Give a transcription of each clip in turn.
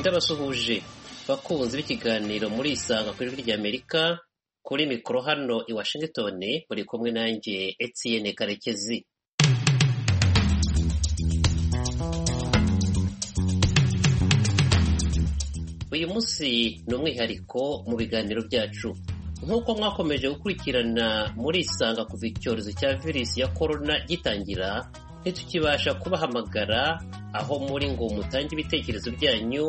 byabasuhuje bakunzi b'ikiganiro muri isanga ku ijwi ry'amerika kuri mikoro hano i washington buri kumwe nanjye etienne karekezi uyu munsi ni umwihariko mu biganiro byacu nk'uko mwakomeje gukurikirana muri isanga kuva icyorezo cya virusi ya korona gitangira ntitukibasha kubahamagara aho muri ngo mutange ibitekerezo byanyu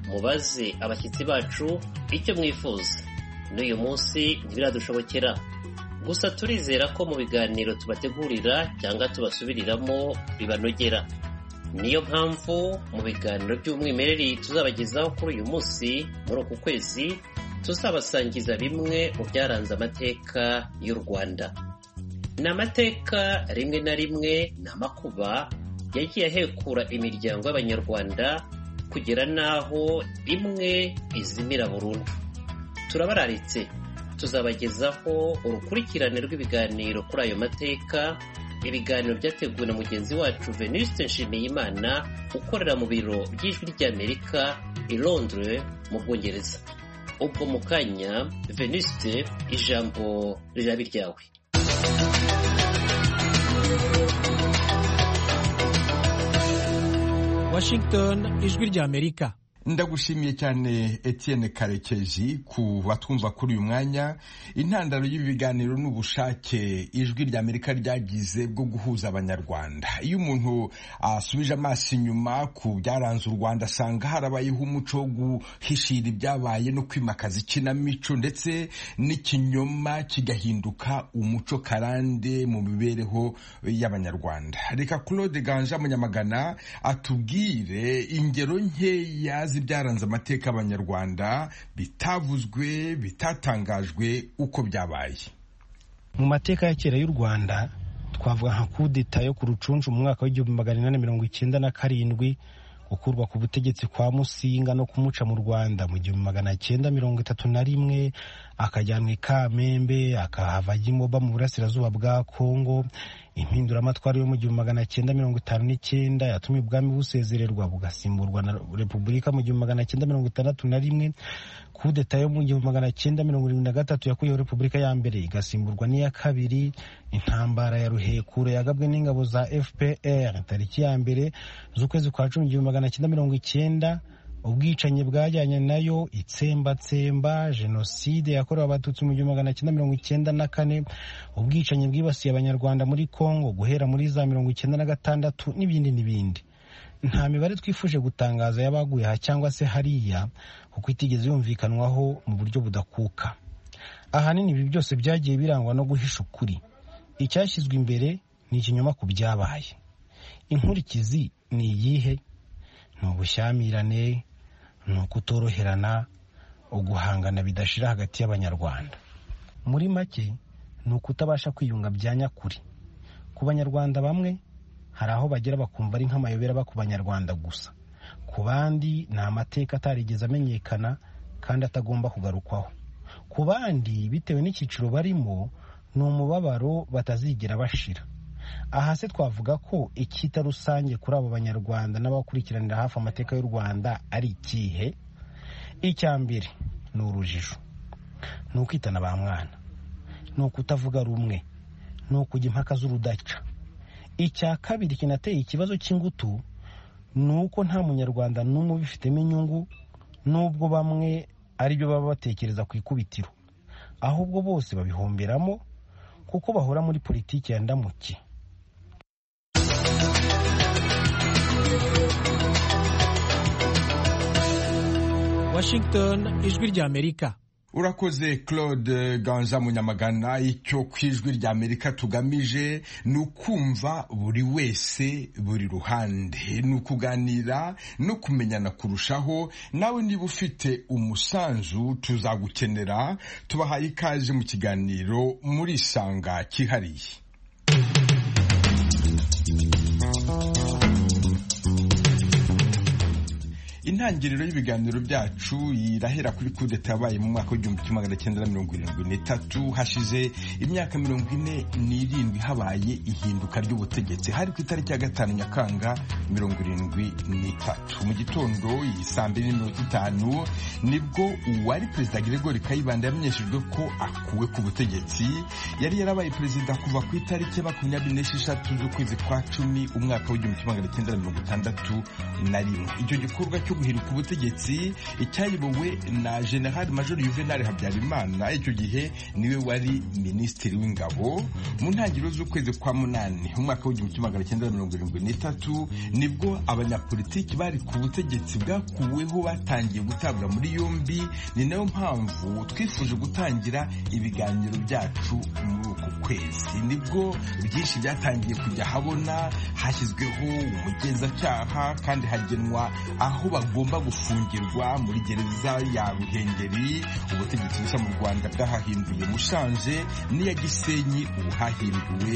mubaze abashyitsi bacu icyo mwifuza n'uyu munsi ntibiradushobokera gusa turizera ko mu biganiro tubategurira cyangwa tubasubiriramo bibanogera niyo mpamvu mu biganiro by'umwimerere tuzabagezaho kuri uyu munsi muri uku kwezi tuzabasangiza bimwe mu byaranze amateka y'u rwanda ni amateka rimwe na rimwe ni amakuba yagiye ahekura imiryango y'abanyarwanda kugera n'aho imwe izimira burundu turabararitse tuzabagezaho urukurikirane rw'ibiganiro kuri ayo mateka ibiganiro byateguwe na mugenzi wacu venuste nshimiyimana ukorera mu biro by'ijwi ry'amerika i londres mu bwongereza ubwo mu kanya venuste ijambo riraba iryawe washington ijwi ry'amerika ndagushimiye cyane etienne karekezi ku batwumva kuri uyu mwanya intandaro y'ibiganiro n'ubushake ijwi rya amerika ryagize bwo guhuza abanyarwanda iyo umuntu asubije amaso inyuma ku byaranze u rwanda asanga harabayeho umuco wo guhishira ibyabaye no kwimakaza ikinamico ndetse n'ikinyoma kigahinduka umuco karande mu mibereho y'abanyarwanda reka claude ganje munyamagana atubwire ingero nkeya byaranze amateka y'abanyarwanda bitavuzwe bitatangajwe uko byabaye mu mateka ya kera y'u rwanda twavuga nka kudeta yo ku rucuncu mu mwaka w'igihumbi magana inani mirongo icyenda na karindwi gukurwa ku butegetsi kwa musinga no kumuca mu rwanda mu gihumbi magana cyenda mirongo itatu na rimwe akajyanwa i kamembe akahava gimoba mu burasirazuba bwa kongo impinduramatwara yo mu gihumbi magana cyenda mirongo itanu n'icyenda yatumye ubwami busezererwa bugasimburwa na repubulika mu gihumbi magana cyenda mirongo itandatu na rimwe kudeta yo mu gihumbi magana cyenda mirongo irindwi na gatatu yakuyeho repubulika ya mbere igasimburwa n'iya kabiri intambara ya ruhekura yagabwe n'ingabo za fpr tariki ya mbere z'ukwezi kwa cumi igihumbi magana cyenda mirongo icyenda ubwicanyi bwajyanye nayo itsembatsemba jenoside yakorewe abatutsi mu gihumbi magana cyenda mirongo icyenda na kane ubwicanyi bwibasiye abanyarwanda muri congo guhera muri za mirongo icyenda na gatandatu n'ibindi n'ibindi nta mibare twifuje gutangaza y'abaguye aha cyangwa se hariya kuko itigeze yumvikanwaho mu buryo budakuka ahanini ibi byose byagiye birangwa no guhisha ukuri icyashyizwe imbere ni ikinyoma ku byabaye inkurikizi ni iyihe ni ubushyamirane ni ukutoroherana uguhangana bidashira hagati y'abanyarwanda muri make ni ukutabasha kwiyunga bya nyakuri ku banyarwanda bamwe hari aho bagera bakumva ari nk'amayobera aba ku banyarwanda gusa ku bandi ni amateka atarigeze amenyekana kandi atagomba kugarukwaho ku bandi bitewe n'icyiciro barimo ni umubabaro batazigera bashira aha se twavuga ko icyita rusange kuri abo banyarwanda n'abakurikiranira hafi amateka y'u rwanda ari ikihe icya mbere ni urujijo ni ukwitana ba mwana ni ukutavuga rumwe ni ukujya impaka z'urudaca icya kabiri kinateye ikibazo cy'ingutu ni uko nta munyarwanda n'umwe ubifitemo inyungu n'ubwo bamwe ari byo baba batekereza ku ikubitiro ahubwo bose babihomberamo kuko bahora muri politiki ya ndamuke washington ijwi ry'amerika urakoze claude ganza munyamagana icyo ku ijwi ry'amerika tugamije ni ukumva buri wese buri ruhande ni ukuganira no kumenyana kurushaho nawe niba ufite umusanzu tuzagukenera tubahaye ikaze mu kiganiro muri isanga cyihariye intangiriro y'ibiganiro byacu irahera kuri kudeta yabaye mu mwaka w'igihumbi kimwe magana cyenda na mirongo irindwi n'itatu hashize imyaka mirongo ine n'irindwi habaye ihinduka ry'ubutegetsi hari ku itariki ya gatanu nyakanga mirongo irindwi n'itatu mu gitondo iyi saa mbiri n'iminota itanu nibwo uwari perezida Gregory Kayibanda yamenyeshejwe ko akuwe ku butegetsi yari yarabaye perezida kuva ku itariki ya makumyabiri n'esheshatu z'ukwezi kwa cumi umwaka w'igihumbi kimwe magana cyenda na mirongo itandatu na rimwe icyo gikorwa cyo guhinduka ubutegetsi cyayobowe na general major juvenal habyarimana icyo gihe niwe wari minisitiri w'ingabo mu ntangiriro z'ukwezi kwa munani umwaka w'igihumbi kimwe magana cyenda na mirongo irindwi n'itatu nibwo abanyapolitiki bari ku butegetsi bwakuweho batangiye gutabwa muri yombi ni nayo mpamvu twifuje gutangira ibiganiro byacu muri uku kwezi nibwo byinshi byatangiye kujya habona hashyizweho umugenzacyaha kandi hagenwa aho bagomba gufungirwa muri gereza ya ruhengeri ubutegetsi bushya mu rwanda bwahahinduye mushanje n'iya gisenyi ubu hahinduwe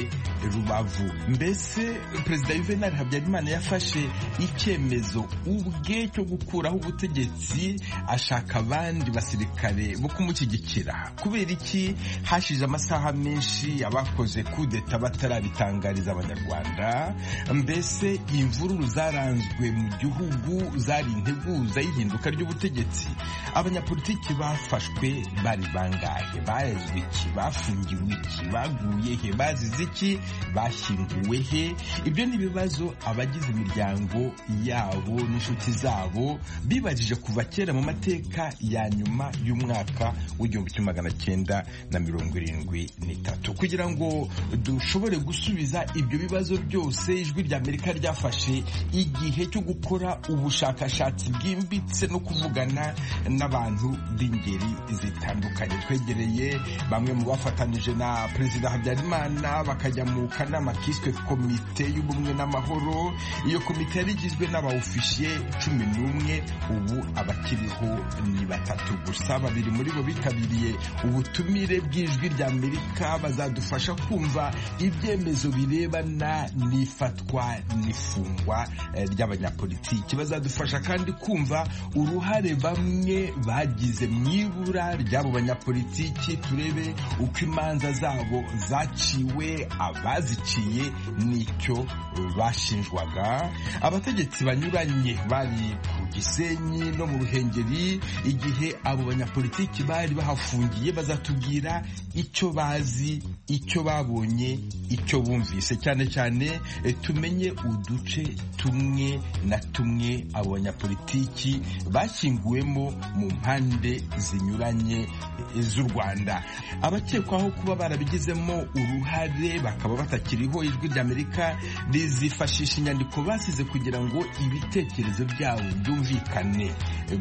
rubavu mbese perezida yuvenali habyarimana yafashe icyemezo ubwe cyo gukuraho ubutegetsi ashaka abandi basirikare bo kumushyigikira kubera iki hashize amasaha menshi abakoze kudeta batarabitangariza abanyarwanda mbese imvururu zaranzwe mu gihugu zari integuza y'ihinduka ry'ubutegetsi abanyapolitiki bafashwe bari bangahe bayazwe iki bafungiwe iki baguye he bazize iki bashyinguwe he ibyo ni ibibazo abagize imiryango yabo n'inshuti zabo bibajije kuva kera mu mateka ya nyuma y'umwaka w'igihumbi kimwe magana cyenda na mirongo irindwi n'itatu kugira ngo dushobore gusubiza ibyo bibazo byose ijwi ry'amerika ryafashe igihe cyo gukora ubushakashatsi bwimbitse no kuvugana n'abantu b'ingeri zitandukanye twegereye bamwe mu bafatanyije na perezida habyarimana bakajya mu kanama kiswe komite y'ubumwe n'amahoro iyo komite yari igizwe n'abawufishe cumi n'umwe ubu abakiriho ni batatu gusa babiri muri bo bitabiriye ubutumire bw'ijwi ry'amerika bazadufasha kumva ibyemezo birebana n'ifatwa n'ifungwa eh, ry'abanyapolitiki bazadufasha kandi kumva uruhare bamwe bagize mu ibura ry'abo banyapolitiki turebe uko imanza zabo zaciwe abaziciye n'icyo bashinjwaga abategetsi banyuranye bari ku gisenyi no mu ruhengeri igihe abo banyapolitiki bari bahafungiye bazatubwira icyo bazi icyo babonye icyo bumvise cyane cyane eh, tumenye uduce tumwe na tumwe abo banyapolitiki bashyinguwemo mu mpande zinyuranye z'u rwanda abakekwaho kuba barabigizemo uruhare bakaba batakiriho ijwi ry'amerika rizifashisha inyandiko basize kugira ngo ibitekerezo byabo byumvikane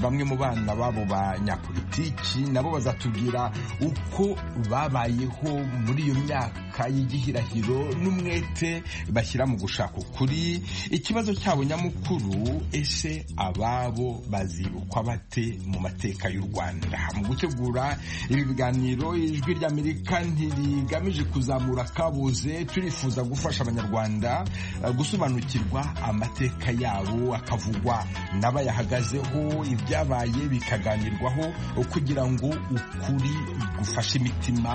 bamwe mu bana b'abo banyapolitiki nabo bazatubwira uko babayeho muri iyo myaka y'igihirahiro n'umwete bashyira mu gushaka ukuri ikibazo cyabo nyamukuru ese ababo bazibukwa bate mu mateka y'u rwanda mu gutegura ibi biganiro ijwi ry'amerika ntirigamije kuzamura akabuze turifuza gufasha abanyarwanda eh, gusobanukirwa amateka yabo akavugwa n'abayahagazeho ibyabaye bikaganirwaho kugira ngo ukuri gufashe imitima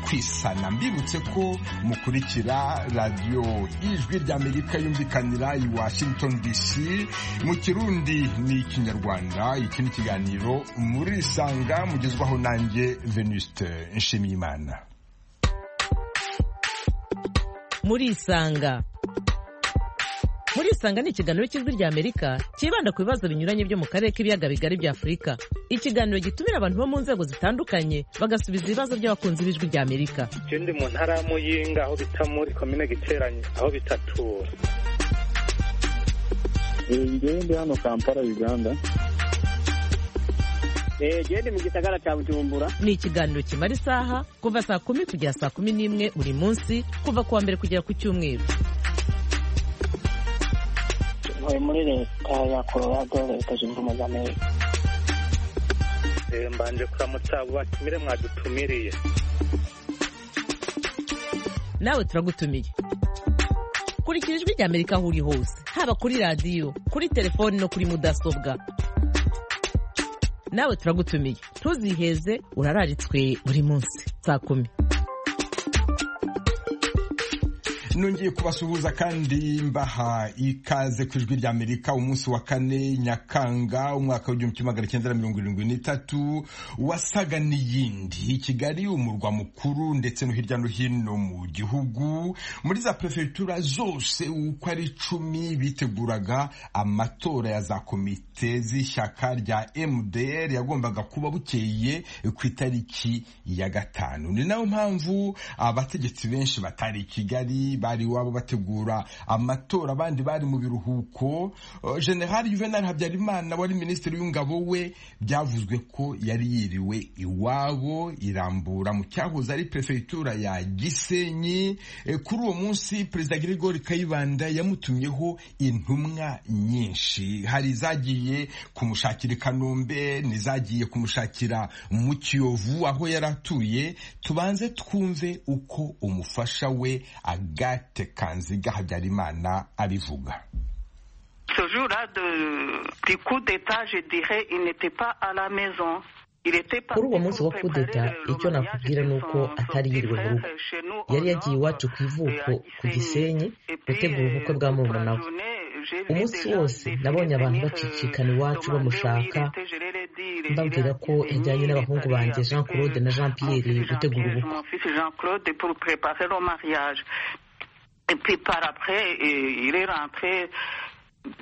kwisana mbibutse ko mukurikira radiyo ijwi ry'amerika yumvikanira i washington dc mu kirundi ni ikinyarwanda iki ni ikiganiro muri isanga mugezwaho nanjye venuste nshimiyimana murisanga murisanga ni ikiganiro cy'ijwi ry'amerika cyibanda ku bibazo binyuranye byo mu karere k'ibiyaga bigari bya afurika ikiganiro gitumira abantu bo mu nzego zitandukanye bagasubiza ibibazo by'abakunzi b'ijwi ry'amerika icyo ndi mu ntara ya muyinga aho bita muri komine giteranye aho bita tura ngende hano kampala uganda genda mu gisagara cya bujumbura ni ikiganiro kimara isaha kuva saa kumi kugera saa kumi n'imwe buri munsi kuva ku wa mbere kugera ku cyumweru ntuye muri leta ya colorado leta zunze ubumwe za amerika Eh, mbanje kuramutsa abo batumire mwadutumiriye nawe turagutumiye kurikira ijwi ry'amerika aho uri hose haba kuri radiyo kuri telefoni no kuri mudasobwa nawe turagutumiye ntuziheze urararitswe buri munsi saa kumi nongeye kubasuhuza kandi mbaha ikaze ku ijwi rya amerika umunsi wa kane nyakanga umwaka w'igihumbi kimwe magana cyenda na mirongo irindwi n'itatu wasaga n'iyindi i kigali umurwa mukuru ndetse no hirya no hino mu gihugu muri za perefegitura zose uko ari icumi biteguraga amatora ya za komite z'ishyaka rya mdr yagombaga kuba bukeye ku itariki ya gatanu ni nayo mpamvu abategetsi benshi batari i kigali bari iwabo bategura amatora abandi bari mu biruhuko Uh, general juvenal habyarimana wari minisitiri w'ingabo we byavuzwe ko yari yiriwe iwabo irambura mu cyahoze ari perefegitura ya gisenyi Eh, kuri uwo munsi perezida gregory kayibanda yamutumyeho intumwa nyinshi hari izagiye kumushakira i kanombe n'izagiye kumushakira mu kiyovu aho yari atuye tubanze twumve uko umufasha we agate kanziga habyarimana abivuga Ce jour-là de- du coup d'État, je dirais, il n'était pas à la maison. kuri uwo munsi wa kudeta icyo nakubwira ni uko atari yiriwe mu rugo yari yagiye iwacu ku ivuko ku gisenyi gutegura ubukwe bwa murumuna we umunsi wose nabonye abantu bacicikana iwacu bamushaka mbabwira ko yajyanye n'abahungu banjye jean claude na jean pierre gutegura ubukwe Jean-Claude pour préparer le mariage. Et puis par après, eh, il est rentré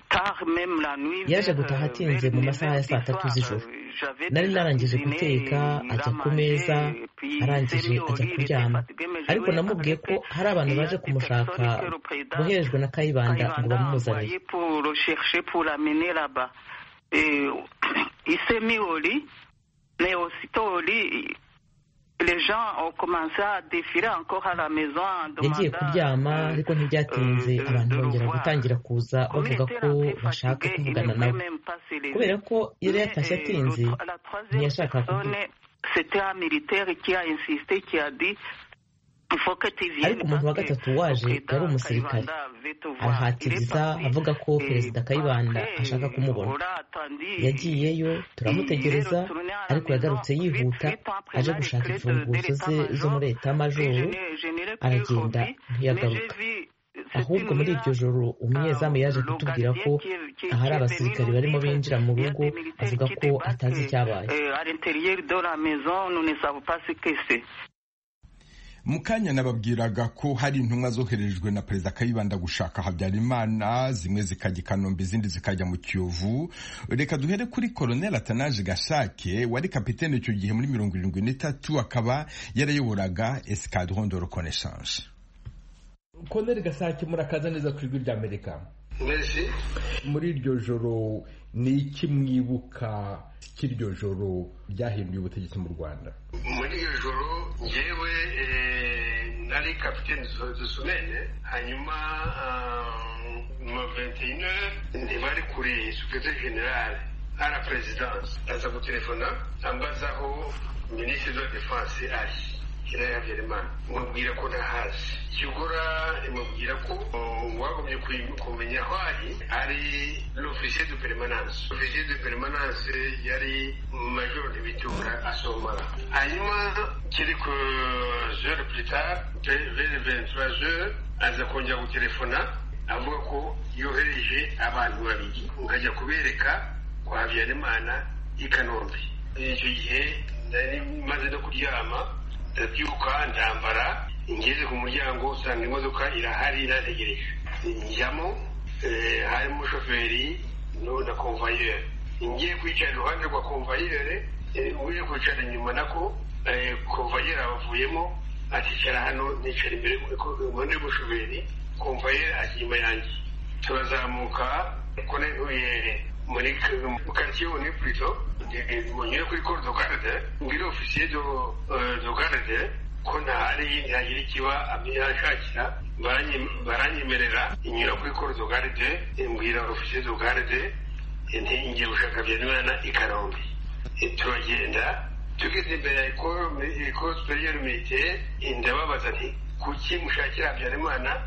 tard, même la nuit. yaje vers, gutaha euh, atinze vers mu midi, masaha ya saa tatu soir, z'ijoro euh, j'avais nari déjà narangije cuisiné, guteka il ajya a ku meza mangé, et puis arangije sérieux, ajya il était kuryama fatigué, mais je ariko lui ai namubwiye ko raconté hari abantu baje qu'il y a des kumushaka personnes que le président boherejwe na kayibanda Kayibanda ngo a bamumuzanire envoyé pour le chercher, pour l'amener là-bas. Et il s'est mis au lit, mais aussitôt au lit, les gens ont commencé à défiler encore à la maison en yagiye demandant, kuryama euh, ariko ntibyatinze euh, abantu de le bongera voir. gutangira kuza Comme il bavuga était ko rentré bashaka fatigué, il kuvugana ne nawe pouvait même pas se lever. kubera ko yari Mais, yatashye euh, atinze le tro- la troisième ntiyashakaga personne, kuvuga c'était un militaire qui a insisté, qui a dit il faut que tu viennes ariko umuntu wa parce que gatatu waje Perezida yari umusirikare Kayibanda avait te voir. Il est arahatiriza parti. avuga ko Eh, perezida kayibanda après, ashaka kumubona Laura attendit. yagiyeyo turamutegereza ariko yagarutse yihuta aje gushaka imfunguzo ze zo muri etamajoro aragenda ntiyagaruka ahubwo muri iryo joro umunyezamu yaje kutubwira ko ahari abasirikari barimo binjira mu rugo avuga ko atazi icyabaye à l'intérieur de la maison nous ne savons pas ce que c'est mu kanya nababwiraga ko hari intumwa zoherejwe na perezida kayibanda gushaka habyarimana zimwe zikajya i kanombe izindi zikajya mu kiyovu reka duhere kuri koroneli atanaje gashake wari kapitene icyo gihe muri mirongo irindwi n'itatu akaba yarayoboraga escadron de reconnaissance koroneli gasake murakaza neza ku ijwi ry'amerika muri iryo joro ni iki mwibuka cy'iryo joro ryahinduye ubutegetsi mu rwanda muri iyo joro ngewe eh, nari kapitene dusumene hanyuma mu 21 ntibari kuri supereteri generale à la présidence aza gutelefona ambaza aho minisitiri de la défense ari hiraye habyarimana mubwira ko ntahazi kigura imubwira ko oh, uwagombye kuyi- kumenya aho ari ari l'officier de permanence officier de permanence yari major de bitura asomara hanyuma quelques heures plus tard vers vers 23 heures aza kongera gutelefona avuga ko yohereje abantu babiri nkajya kubereka kwa habyarimana i kanombe icyo gihe nari maze no kuryama ndabyuka ndambara ngeze ku muryango usanga imodoka irahari irategereje njyamo eh, harimo shoferi no- na konvayeri ngiye kwicara iruhande rwa konvayeri ugiye kwicara inyuma nako eh, konvayeri avuyemo akicara hano nicara imbere iruhande rw'umushoferi konvayeri ari inyuma yanjye turazamuka kuri ruyere muri karitsiye ni purito munyure kuri koro do garde mbwire ofisiye do eh, do garde ko ntahari ntagira ikiba ashakira baranyemerera inyura kuri koro do garde mbwira ofisiye do garde nti ngiye gushaka byanimana i kanombe Eh, turagenda tugeze imbere ya ikoro superiyeru militaire ndababaza nti kuki mushakira habyarimana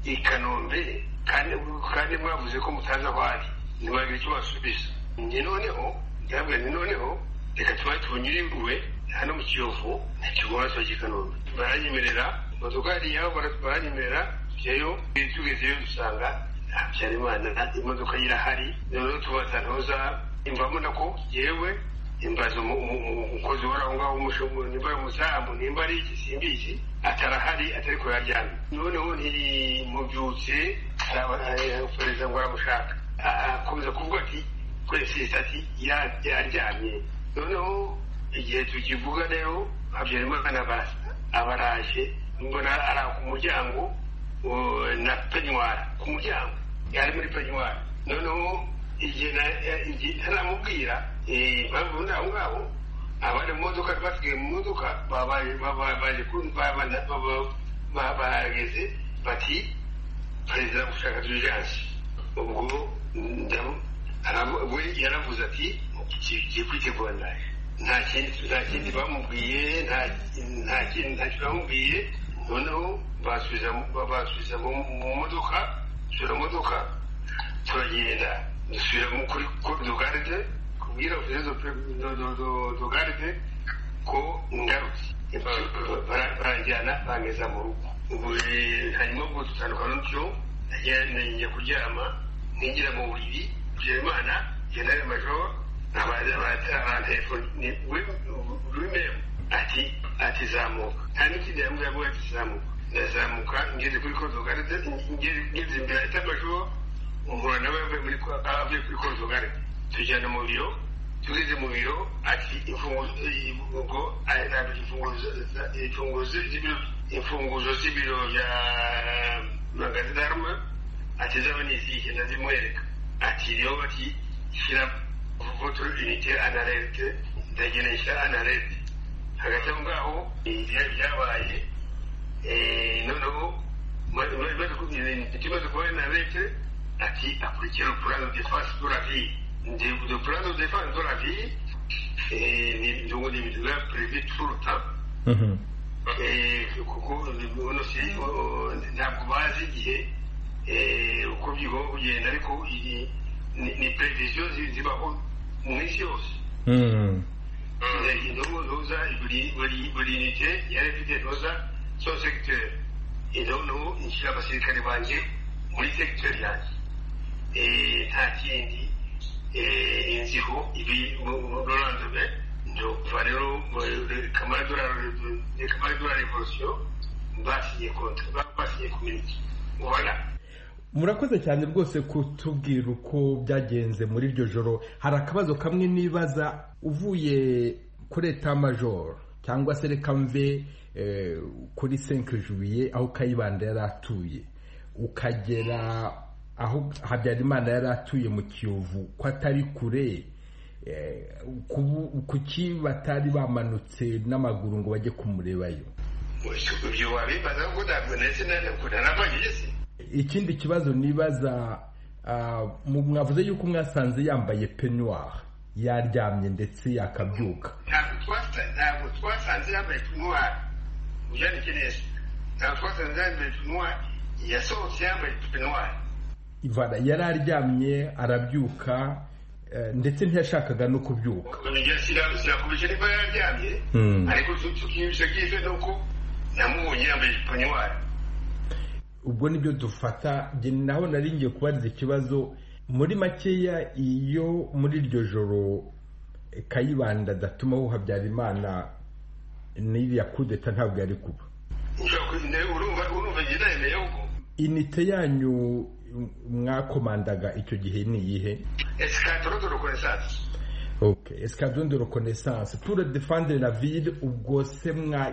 i kanombe kandi kandi mwavuze ko mutazi aho ari ntibagira icyo basubiza ni noneho ndabwira ni noneho reka tuba tunyuriwe hano mu kiyovu ntikigomba tuba kanombe baranyemerera amaduka ari yabo baranyemerera tujyayo tugezeyo dusanga nta habyarimana imodoka irahari noneho tubaza ntoza imvamo nako yewe imbaza umukozi wari aho ngaho umushumuro nimba ari umuzamu nimba ari iki simba iki atarahari atari kuyaryamye noneho ntimubyutse arabahereza ngo aramushaka akomeza kuvuga ati twese ati yaryamye noneho igihe tukivuga rero habyarimana abaraje mbona ari ku muryango na penywara ku muryango yari muri penywara noneho igihe ntaramubwira impamvu muri aho ngaho abari mu modoka basigaye mu modoka bahageze bati perezida gushaka dirijansi ubwo we yaravuze ati tugiye kwitegura nawe nta kindi bamubwiye nta kindi bamubwiye noneho basubiza mu modoka dusura modoka turagenda dusubira kuri dogaride kubwira dogaride ko ngarutse baranjyana bangeza mu rugo ubu hanyuma ubwo dutandukana n'utyo njya kuryama ninjira mu buriri byimana genere majoro abanterefone wimemu ati ati zamuka nta n'ikindi yambwira ngo ati zamuka ndazamuka ngeze kuri kodogaride ngeze imbere ahita majoro umuhura nawe avuye kuri korodogare tujyana mu biro tugeze mu biro ati imfunguzo z'ibiro bya magazi daruma ati zaba ni izihe ndazimwereka ati rero bati shyira voto unite analete ndagenda nshyira analete hagati aho ngaho byabaye noneho ikibazo kuba analete ati akurikira purano de fasi do la vie de purano de fasi do la vie nibyo n'ibintu biba perezida turuta kuko uno si ntabwo bazi igihe uko bigomba kugenda ariko ni pereviziyo zibaho mu isi yose indobo ntuza buri nite yari ifite ntuza so segiteri indobo nshyira abasirikare banjye muri segiteri yanjye nta kindi inziho ibi rorandome ni ukuva rero kamara dora revolisiyo basinye konti basinye kuminiki ubona murakoze cyane rwose kutubwira uko byagenze muri iryo joro hari akabazo kamwe nibaza uvuye kuri etamajoro cyangwa se reka mve kuri senke jubiye aho kayibanda yari atuye ukagera aho habyarimana yari atuye mu kiyovu ko atari kure kuki batari bamanutse n'amaguru ngo bajye kumurebayo ikindi kibazo nibaza mwavuze yuko mwasanze yambaye penuwari yaryamye ndetse yakabyuka ntabwo twasanze yambaye penuwari ujyaniye neza ntabwo twasanze yambaye penuwari yasohotse yambaye penuwari yari aryamye arabyuka ndetse ntiyashakaga no kubyuka sinakumisha niba yararyamye ariko tukimisha byiza ni uko namubonye yambaye ijipo nyewari ubwo nibyo dufata naho nari ngiye kubariza ikibazo muri makeya iyo muri iryo joro kayibanda adatumaho habyarimana n'iriya kudeta ntabwo yari kuba urumva njye nayo inite yanyu mwakomandaga icyo gihe ni iyihe esikadoro de rekonesanse ok esikadoro de rekonesanse pure defandire la ville ubwo se mwa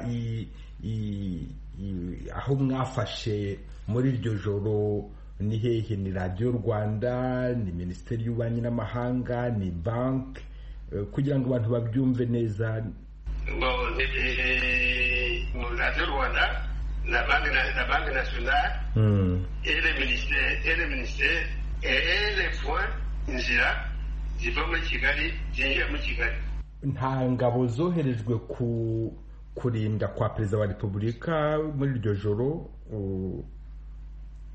aho mwafashe muri iryo joro ni hehe ni radiyo rwanda ni minisiteri y'ububanyi n'amahanga ni banki kugira ngo abantu babyumve neza radiyo rwanda la banque, la, la banque nationale mm. et le ministère et le ministère et les points inzira ziva muri kigali zinjira muri kigali nta ngabo zoherejwe ku kurinda kwa perezida wa repubulika muri iryo joro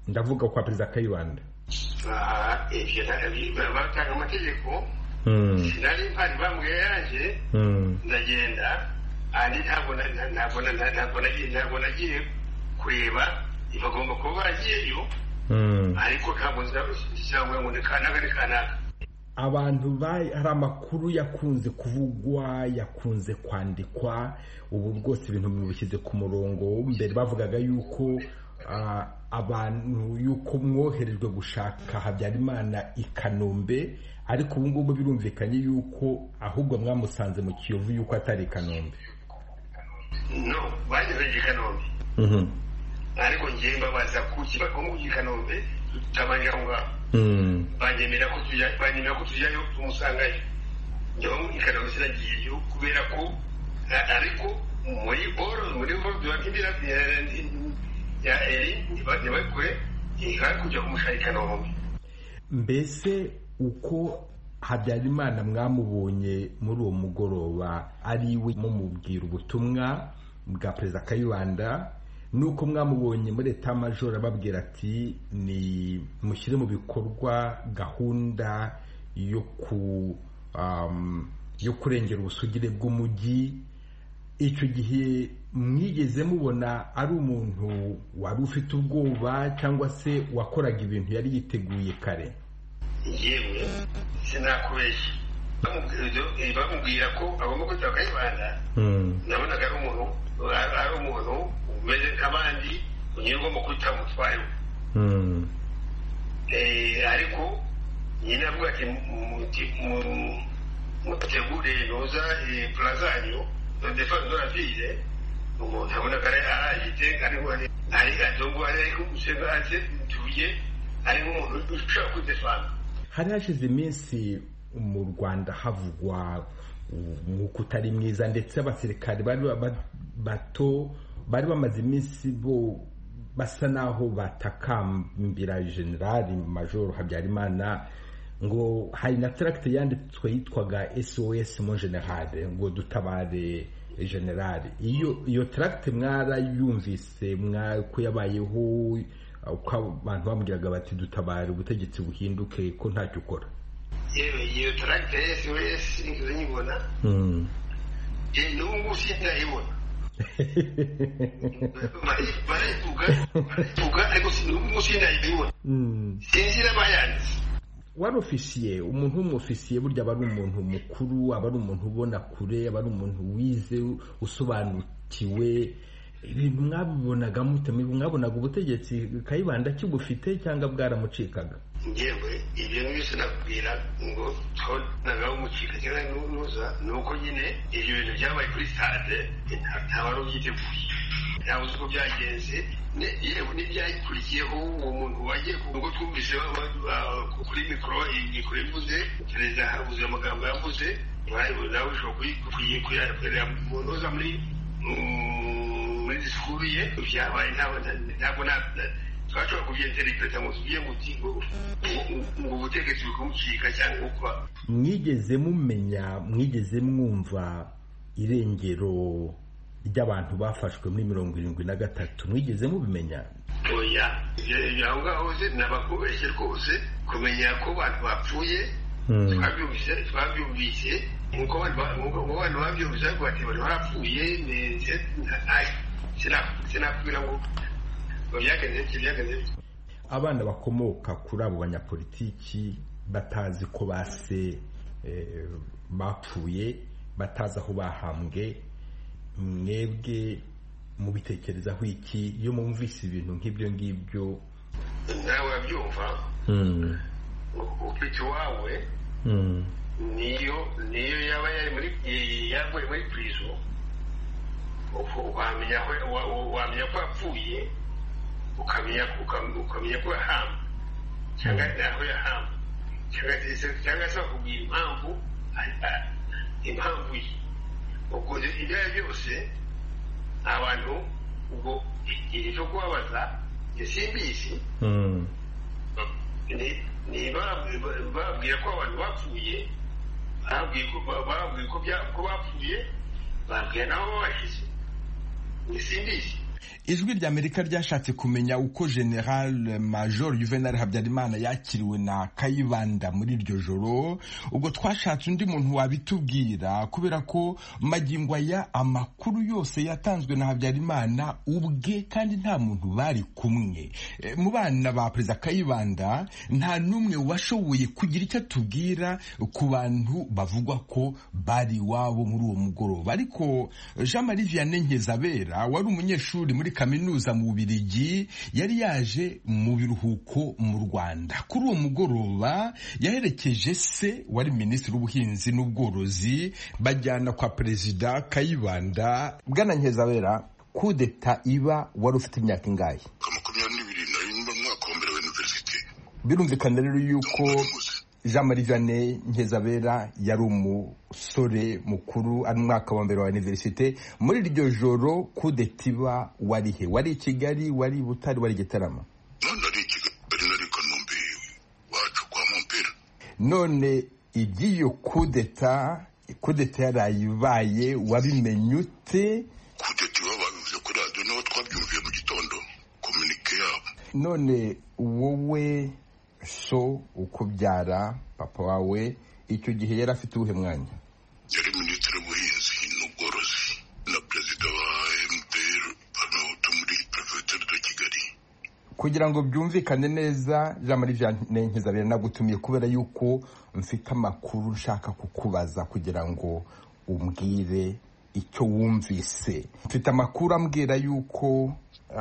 ndavuga kwa perezida kayibanda batanga amategeko sinari mpari bambwiye yanjye ndagenda andi ntabwo nagiye kureba bagomba kuba bagiyeyo ariko ntabwo nzabona ngo ni kanaka ni kanaka abantu hari amakuru yakunze kuvugwa yakunze kwandikwa ubu bwose ibintu mubishyize ku murongo mbere bavugaga yuko abantu yuko mwoherejwe gushaka habyarimana i kanombe ariko ubu ngubu birumvikanye yuko ahubwo mwamusanze mu kiyovu yuko atari i kanombe no bageze i kanombe ariko ngewe mbabaza kuki bagomba kujya i kanombe tutabaye aho ngaho banyemera ko banyemera ko tujyayo tumusangayo njyewe mu ikararo sinagiyeyo kubera ko ariko muri boro muri boro biba nk'ibira ya eri ntiba kure ihari kujya kumushaka ikanombe mbese uko habyarimana mwamubonye muri uwo mugoroba ari we mumubwira ubutumwa bwa perezida kayibanda nuko mwamubonye muri etamajoro ababwira ati ni mushyire mu bikorwa gahunda yo ku yo kurengera ubusugire bw'umujyi icyo gihe mwigeze mubona ari umuntu wari ufite ubwoba cyangwa se wakoraga ibintu yari yiteguye kare yewe sinakubeshya bamubwira ko agomba kujya kayibanda nabonaga ari umuntu ari umuntu umeze nk'abandi unyura ugomba kwita umutwaye we ariko nyine avuga ati mutegure noza purazanyo defani doravire umuntu abona ko arayite ariho ari adongo ariko usanga ase tuye ari nk'umuntu ushobora kwidefana hari hashize iminsi mu rwanda havugwa umwuka utari mwiza ndetse abasirikari bari bato bari bamaze iminsi bo basa n'aho batakambira generali majoro habyarimana ngo hari na taragite yanditswe yitwaga sos mo generale ngo dutabare generale iyo iyo taragite mwarayumvise ko yabayeho uko abantu bambwiraga bati dutabare ubutegetsi buhinduke ko ntacyo ukora yewe iyo taragite ya sos ngizo nyibona n'ubu ngubu sindayibona wari ofisiye umuntu w'umufisiye burya aba ari umuntu mukuru aba ari umuntu ubona kure aba ari umuntu wize usobanukiwe ibintu mwabibonaga mute mwabonaga ubutegetsi kayibanda kibufite cyangwa bwaramucikaga ngewe ibyo byose nakubwira ngo twabonaga umucika cyangwa n'uza ni uko nyine ibyo bintu byabaye kuri stade nta wari ubyiteguye ntawe uzi uko byagenze yewe n'ibyakurikiyeho uwo muntu wagiye ku ngo twumvise kuri mikoro imikoro ivuze perezida habuze amagambo yavuze nawe ushobora kuyakorera mu ntoza muri muri disikuru ye byabaye ntabwo twashobora kubyenderepeta ngo tugiye mu kigo ngo ubutegetsi bukamucika cyangwa gukwa mwigeze mumenya mwigeze mwumva irengero ry'abantu bafashwe muri mirongo irindwi na gatatu mwigeze mubimenya oya aho ngaho se nabakubeshye rwose kumenya ko abantu bapfuye twabyumvise nk'uko abantu babyumvise ariko bati bari barapfuye sinakubwira ngo abana bakomoka kuri abo banyapolitiki batazi ko base bapfuye batazi aho bahambwe mwebwe mubitekerezaho iki iyo mwumvise ibintu nk'ibyo ngibyo nawe wabyumva ufite iwawe niyo niyo yaba yari muri yavuye muri purizo wamenya ko yapfuye ukamenya ukamenya ko yahamba cyangwa aho yahamba cyangwa se bakubwira impamvu impamvu ye ubwo ibyo ari byose abantu ubwo igihe cyo kubabaza gisimbisi bababwira ko abantu bapfuye bababwira ko bapfuye bababwira n'aho babashyize gisimbisi ijwi ry'amerika ryashatse kumenya uko general major juvenal habyarimana yakiriwe na kayibanda muri iryo joro ubwo twashatse undi muntu wabitubwira kubera ko magingo aya amakuru yose yatanzwe na habyarimana ubwe kandi nta muntu bari kumwe mu bana ba perezida kayibanda nta n'umwe washoboye kugira icyo atubwira ku bantu bavugwa ko bari iwabo muri uwo mugoroba ariko jean marie vianney nkizabera wari umunyeshuri muri kaminuza mu Bubirigi yari yaje mu biruhuko mu Rwanda kuri uwo mugoroba yaherekeje se wari minisitiri w'ubuhinzi n'ubworozi bajyana kwa perezida Kayibanda bwana Nkezabera kudeta iba wari ufite imyaka ingahe birumvikana rero yuko jean marie vianney nkizabera yari umusore mukuru ari mu mwaka wa mbere wa iniverisite muri iryo joro kudetiba wari he wari i kigali wari i butare wari i gitarama none iby'iyo kudeta kudeta yarayibaye wabimenye ute kudeta iba babivuze kuri radiyo naho twabyumviye mu gitondo kominike yabo none wowe so ukubyara papa wawe icyo gihe yari afite uwuhe mwanya yari minisitiri w'ubuhinzi n'ubworozi na perezida wa mdr panahutu muri perefegitura de kigali kugira ngo byumvikane neza jean marie vianney nkizabera nagutumiye kubera yuko mfite amakuru nshaka kukubaza kugira ngo umbwire icyo wumvise mfite amakuru ambwira yuko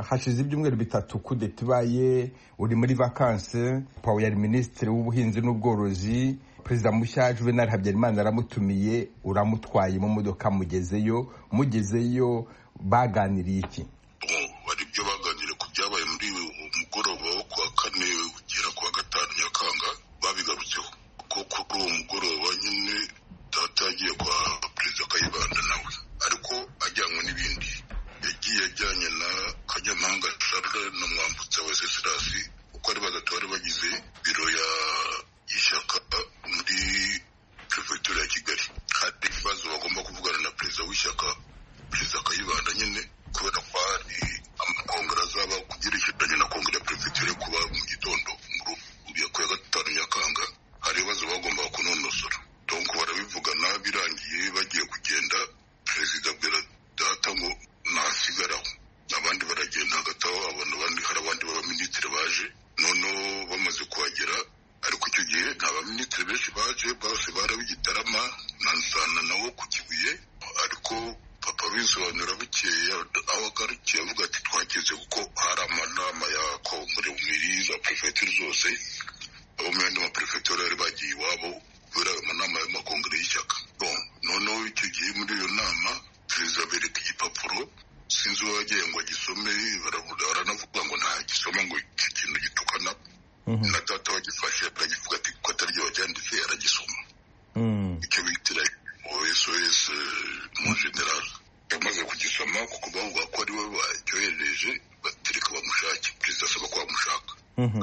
hashize ibyumweru bitatu kudeta ibaye uri muri vakanse pawe yari minisitiri w'ubuhinzi n'ubworozi perezida mushya juvenal habyarimana aramutumiye uramutwaye mu modoka mugezeyo mugezeyo baganiriye iki hari ibyo baganiriye ku byabaye muri mugoroba wo kuwa kane ugera kuwa gatanu nyakanga babigarutseho ko kuri uwo mugoroba nyine data yagiye kwa perezida kayibanda nawe ariko ajyanywe n'ibindi yagiye ajyanye na kanyamahanga charles na mwambutsa wa sesirasi uko ari batatu bari bagize biro y'ishyaka muri perefegitura ya kigali hari ibibazo bagomba kuvugana na perezida w'ishyaka perezida kayibanda nyine kubera ko hari amakongera azaba kugerekeranye na kongere ya perefegitura yo kuba mu gitondo muri ku ya gatanu nyakanga hari ibibazo bagombaga kunonosora donc barabivugana birangiye bagiye kugenda perezida abwira data ngo nasigaraho abandi baragenda hagati aho abona abandi hari abandi b'abaminisitiri baje noneho bamaze kuhagera ariko icyo gihe nta baminisitiri benshi baje bose barabigitarama na nsana nawo ku kibuye ariko papa bisobanura bukeye aho agarukiye avuga ati twageze kuko hari amanama ya kongere muri za perefegitura zose abo mu yandi maperefegitura bari bagiye iwabo kubera ayo manama y'amakongere y'ishyaka noneho icyo gihe muri iyo nama perezida bereka igipapuro sinzi uwo yagiye ngo agisome baranavuga ngo ntagisoma ngo iki kintu gitukana na data wagifashe akagivuga ati kuko ataryo wacyanditse aragisoma icyo bitira osos mu general yamaze kugisoma kuko bavuga ko ari we bacyohereje batereka bamushake perezida asaba ko bamushaka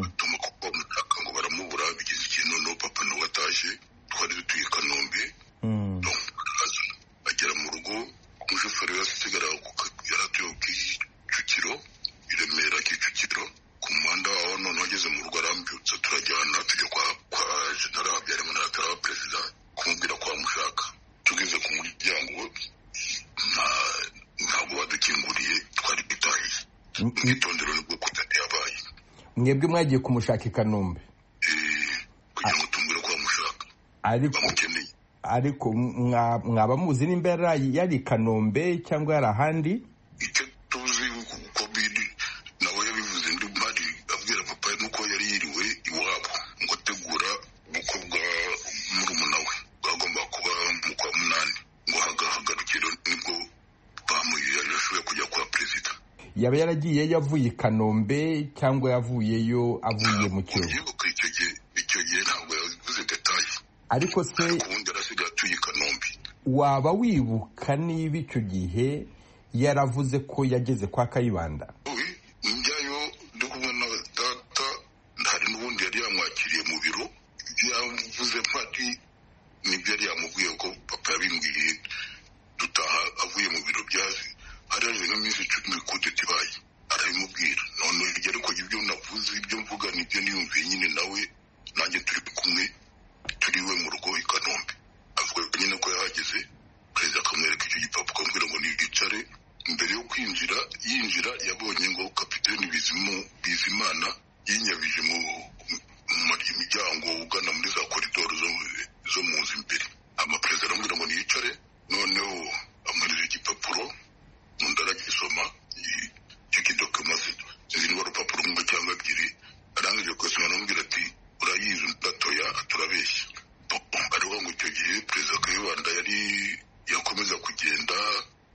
atuma ko bamushaka ngo baramubura bigize ikintu no papa nawe atashye twari dutuye i kanombe agera mu rugo umushoferi yasigara yaratuye ku kicukiro i remera kicukiro ku muhanda waho noneho ageze mu rugo arambyutse turajyana tujya kwa kwa jenera habyarimana atari wa perezida kumubwira ko bamushaka tugeze ku muryango ntabwo badukinguriye twari dutahiye mwitondero nibwo kudade yabaye mwebwe mwagiye kumushaka i kanombe kugira ngo tumubwire ko bamushaka bamukeneye ariko mwaba muzi nimba yari i kanombe cyangwa yari ahandi icyo tuzi kuko biri nawe yabivuze ndi mpari abwira papa nuko yari yiriwe iwabo ngo ategura ubukwe bwa murumuna we bwagomba kuba mu kwa munani ngo hagahagarukiro nibwo bamushoboye kujya kwa perezida yaba yaragiye yavuye i kanombe cyangwa yavuyeyo avuye mu kiyovu icyo gihe ntabwo yavuze detaye ariko se waba wibuka niba icyo gihe yaravuze ko yageze kwa kayibanda njyayo ndi kumwe na data hari n'ubundi yari yamwakiriye mu biro ibyo yavuze mpari nibyo yari yamubwiye ko papa yabimbwiye dutaha avuye mu biro byazi araje nk'iminsi icumi kudeta ibaye arabimubwira none ariko ibyo navuze ibyo mvuga nibyo niyumviye nyine nawe nanjye turi kumwe turi iwe mu rugo i kanombe avuga nyine ko yahageze perezida akamwereka icyo gipapuro akamubwira ngo niyicare mbere yo kwinjira yinjira yabonye ngo kapiteni bizimana yinyabije mu muryango ugana muri za koridoro zo mu nzu imbere amaperezida aramubwira ngo niyicare noneho amuhereza igipapuro undi aragisoma icyo kidokimaze izi niba urupapuro rumwe cyangwa ebyiri arangije kuyasoma aramubwira ati urayizi gatoya turabeshya ariho ngo icyo gihe perezida kayibanda yari yakomeza kugenda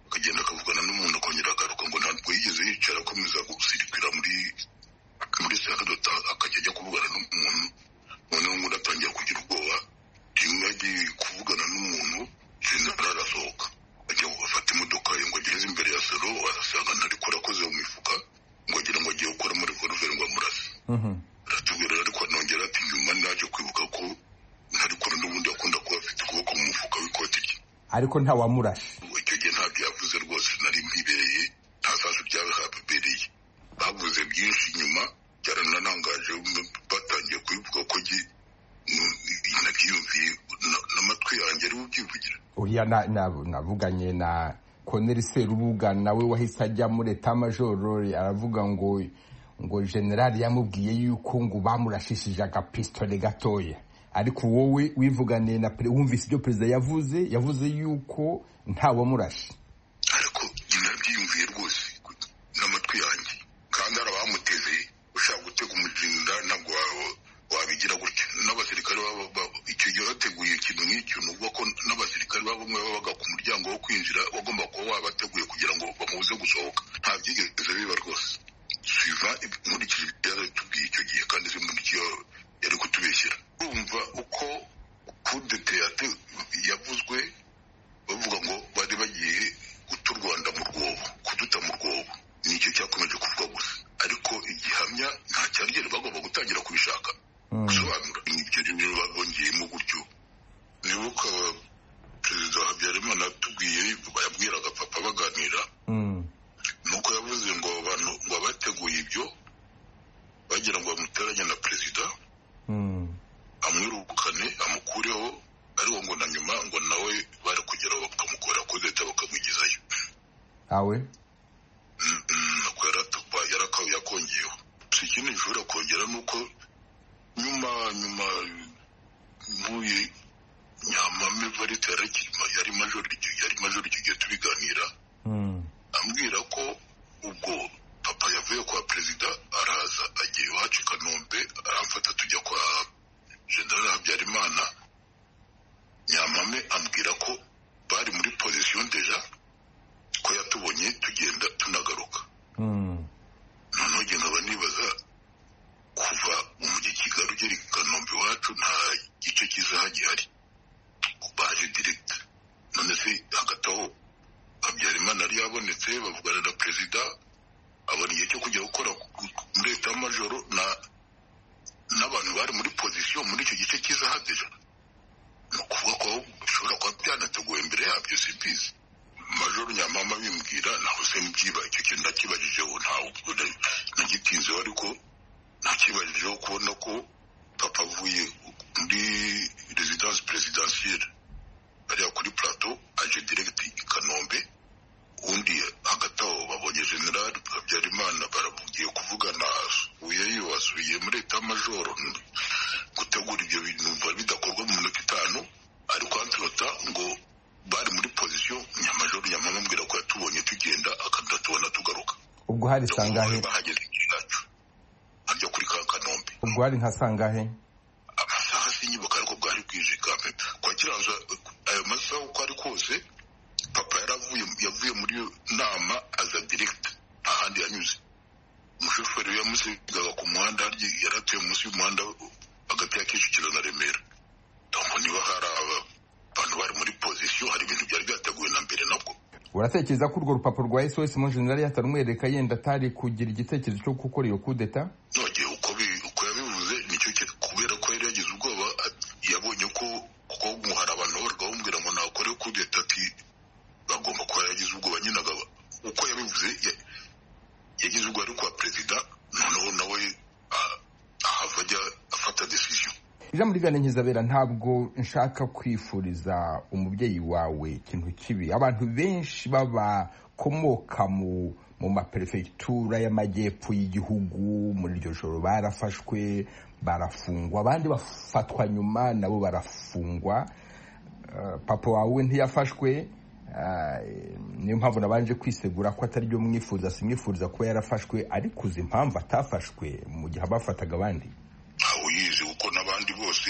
akagenda akavugana n'umuntu akongera agaruka ngo ntabwo yigeze yicara akomeza gusirikira muri muri sadota akajya ajya kuvugana n'umuntu noneho ngo atangira kugira ubwoba rimwe agiye kuvugana n'umuntu jenerali arasohoka ajya gufata imodoka ye ngo agereze imbere ya salo asanga ntariko arakoze mu mifuka ngo agira ngo agiye gukora muri revolveri ngo amurase aratubwira ariko anongera ati nyuma naje kwibuka ko ntariko n'ubundi akunda kuba afite ukuboko mu mufuka w'ikoti rye ariko ntawamurashe icyo gihe ntabyo yavuze rwose nari mwibereye nta sasu ryaba habereye bavuze byinshi nyuma byaranarangaje batangiye kubivuga ko nabyiyumviye n'amatwi yanjye ariwe ubyivugira uriya navuganye na koneri serubuga nawe wahise ajya muri etamajoro aravuga ngo ngo generali yamubwiye yuko ngo bamurashishije agapisitore gatoya ariko wowe wivuganiye na wumvise ibyo perezida yavuze yavuze yuko ntawamurashe ariko nabyiyumviye rwose n'amatwi yanjye kandi hari abamuteze ushaka gutega umurinda ntabwo wabigira gutya n'abasirikare icyo gihe bateguye ikintu nk'icyo ni uvuga ko n'abasirikare bamwe babaga ku muryango wo kwinjira bagomba kuba wabateguye kugira ngo bamubuze gusohoka nta byigeze biba rwose suiva nkurikije ibyo yaratubwiye icyo gihe kandi simbundikiye yari kutubeshyira urumva uko kudete yavuzwe bavuga ngo bari bagiye guta u rwanda mu rwobo kuduta mu rwobo nicyo cyakomeje kuvuga gusa ariko igihamya nta cyarugero bagomba gutangira kubishaka gusobanura ibyo rero babongeyemo gutyo nibuka perezida habyarimana atubwiye yabwiraga papa baganira nuko yavuze ngo abantu ngo abateguye ibyo bagira ngo bamuteranye na perezida amwirukane amukureho ariko ngo na nyuma ngo nawe bari kugeraho bakamukora kuri leta bakamugezayo awe yakongeyeho si ikindi gishobora kongera ni uko nyuma nyuma ntuye nyamame varita yari majoro yari majoro icyo gihe tubiganira ambwira ko ubwo papa yavuye kwa perezida araza agiye iwacu i kanombe aramfata tujya kwa generale habyarimana nyamame ambwira ko bari muri pozisiyo deja ko yatubonye tugenda tunagaruka noneho njye nkaba nibaza kuva mu mujyi kigali ugera i kanombe iwacu nta gice cy'isaha gihari baje diregita none se hagati aho habyarimana yari yabonetse bavugana na perezida abona igihe cyo kujya gukora muri leta y'amajoro n'abantu bari muri pozisiyo muri icyo gice cy'isaha deja ni ukuvuga ko bishobora kuba byanateguwe mbere yabyo simbizi majoro nyamama bimbwira naho se mubyiba icyo kintu nakibajijeho ntabwo nagitinzeho ariko nakibajijeho kubona ko papa avuye muri residence presidentielle ariya kuri plateau aje direct i kanombe undi hagati aho babonye generali habyarimana barabugiye kuvugana uyeyo asubiye muri leta majoro gutegura ibyo bintu bidakorwa mu minota itanu ariko anturota ngo bari muri pozisiyo nyamajoro nyamamubwira ko yatubonye tugenda akadatubona tugaruka ubwo hari sangahe bahageze igihe cyacu harya kuri ka kanombe ubwo hari nka sangahe amasaha sinyibuka ariko bwari bwije kampe kwa kiranza ayo masaha uko ari kose papa yaravuye yavuye muri iyo nama aza diregita nta handi yanyuze umushoferi yamusigaga ku muhanda harya yaratuye munsi y'umuhanda hagati ya kicukiro na remera ndabona niba hari aba abantu bari muri pozisiyo hari ibintu byari byateguwe na mbere nabwo uratekereza ko urwo rupapuro rwa sos mu generali yatarumwereka yenda atari kugira igitekerezo cyo gukora iyo kudeta nogeye uko uko yabivuze nicyo kubera ko yari yagize ubwoba yabonye ko kuko hari abantu babaga bamubwira ngo nakore kudeta ati bagomba kuba yaragize ubwoba nyine uko yabivuze yagize urwari kwa perezida noneho nawe ahava ajya afata decision ijambo rigana nkizabera ntabwo nshaka kwifuriza umubyeyi wawe ikintu kibi abantu benshi babakomoka mu mu maperefegitura y'amajyepfo y'igihugu muri iryo joro barafashwe barafungwa abandi bafatwa nyuma nabo barafungwa papa wawe ntiyafashwe niyo mpamvu nabanje kwisegura ko atari byo mwifuza simwifuriza kuba yarafashwe ariko uzi impamvu atafashwe mu gihe abafataga abandi uyizi kuko n'abandi bose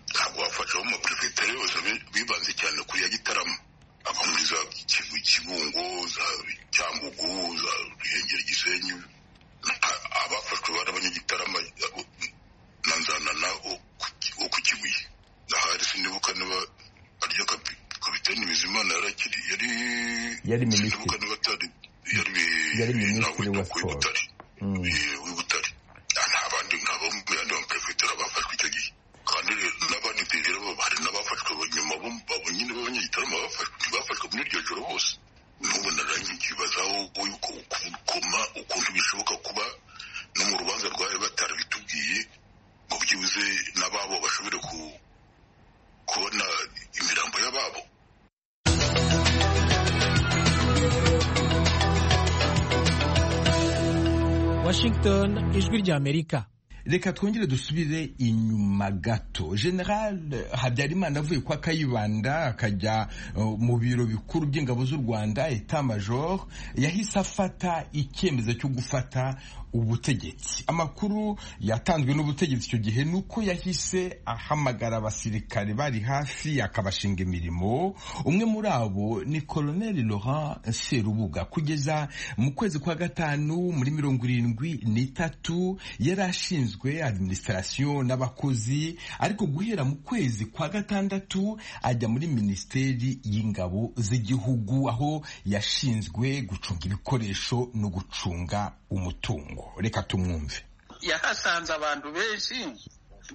ntabwo bafasha abo maperefegitura yose bibanze cyane kuri ya gitarama ava muri za kibungo za cyambugu za ruhengeri gisenyi abafashwe bari abanyagitarama na nzanana wo ku kibuye ahari sinibuka niba aryo kapitani bizimana yari akiri yari yari sinibuka niba atari yari minisitiri wa siporo w'ibutare nta bandi nta bamwe yandi bamaperefegitura bafashwe icyo gihe kandi n'abandi rero hari n'abafashwe nyuma abo nyine b'abanyagitarama bafashwe ntibafashwe muri iryo joro bose n'ubu naranye nkibazaho yuko koma ukuntu bishoboka kuba no mu rubanza rwari batarabitubwiye ngo byibuze n'ababo bashobore kubona imirambo y'ababo Washington ijwi ry'Amerika reka twongere dusubire inyuma gato general habyarimana avuye kwa kayibanda akajya mu biro bikuru by'ingabo z'u rwanda etat major yahise afata icyemezo cyo gufata ubutegetsi amakuru yatanzwe n'ubutegetsi icyo gihe ni uko yahise ahamagara abasirikare bari hafi akabashinga imirimo umwe muri abo ni koloneli laurent serubuga kugeza mu kwezi kwa gatanu muri mirongo irindwi n'itatu yari ashinzwe ashinzwe administration n'abakozi ariko guhera mu kwezi kwa gatandatu ajya muri minisiteri y'ingabo z'igihugu aho yashinzwe gucunga ibikoresho no gucunga umutungo reka tumwumve yahasanze abantu benshi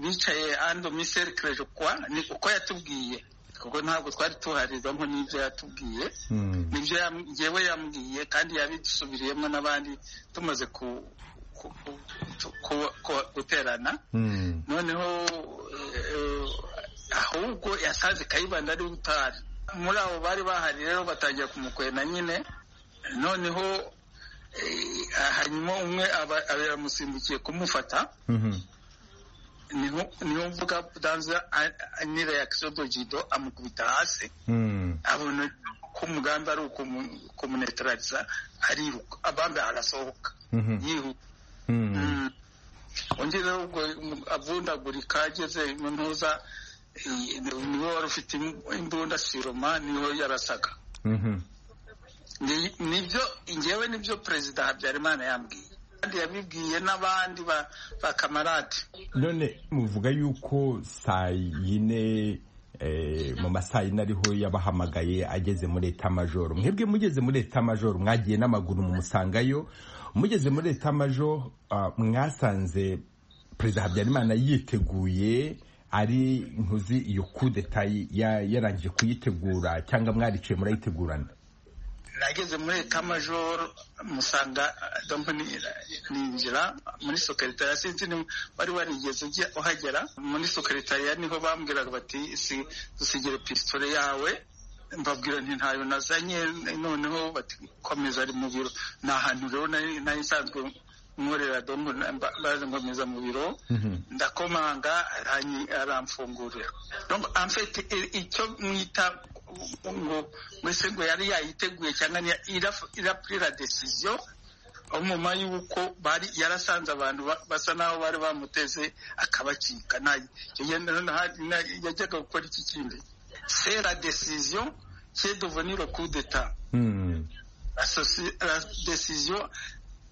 bicaye ando miserikire kwa ni uko yatubwiye kuko ntabwo twari tuharizamo n'ibyo yatubwiye nibyo yewe yambwiye kandi yabisubiriyemo n'abandi tumaze ku guterana noneho ahubwo yasanze kayibanda ari utari muri abo bari bahari rero batangira kumukwena nyine noneho hanyuma umwe yamusimbukiye kumufata niho mvuga danza nira ya kisodogido amukubita hasi abona ko umugambi ari ukumunetarariza ariruka abambi arasohoka yihuta undi rero ubwo avundagurika ageze mu ntuza niwe wari ufite imbunda siroma niho yarasaga nibyo ngewe nibyo perezida habyarimana yambwiye kandi yabibwiye n'abandi bakamarade none muvuga yuko saa yine mu masaha yine ariho yabahamagaye ageze muri etamajoro mwebwe mugeze muri etamajoro mwagiye n'amaguru mumusangayo mugeze muri etamajo mwasanze perezida habyarimana yiteguye ari ntuzi iyo kudeta yarangije kuyitegura cyangwa mwariciye murayitegurana nageze muri etamajoro musanga ninjira muri sokaritariya sinzi wari warigeze uhagera muri sokaritariya niho bambwiraga bati dusigire pisitore yawe mbabwira nti ntayo nazanye noneho bati komeza ari mu biro ni ahantu rero nari nsanzwe nkorera dongo baje nkomeza mu biro ndakomanga aramfungurira amfete icyo mwita ngo mbese ngo yari yayiteguye cyangwa irapurira desiziyo nyuma y'uko bari yarasanze abantu basa naho bari bamuteze akabacika yajyaga gukora iki kindi c'est la décision qui est devenue le coup d'État. Mmh. La, la, décision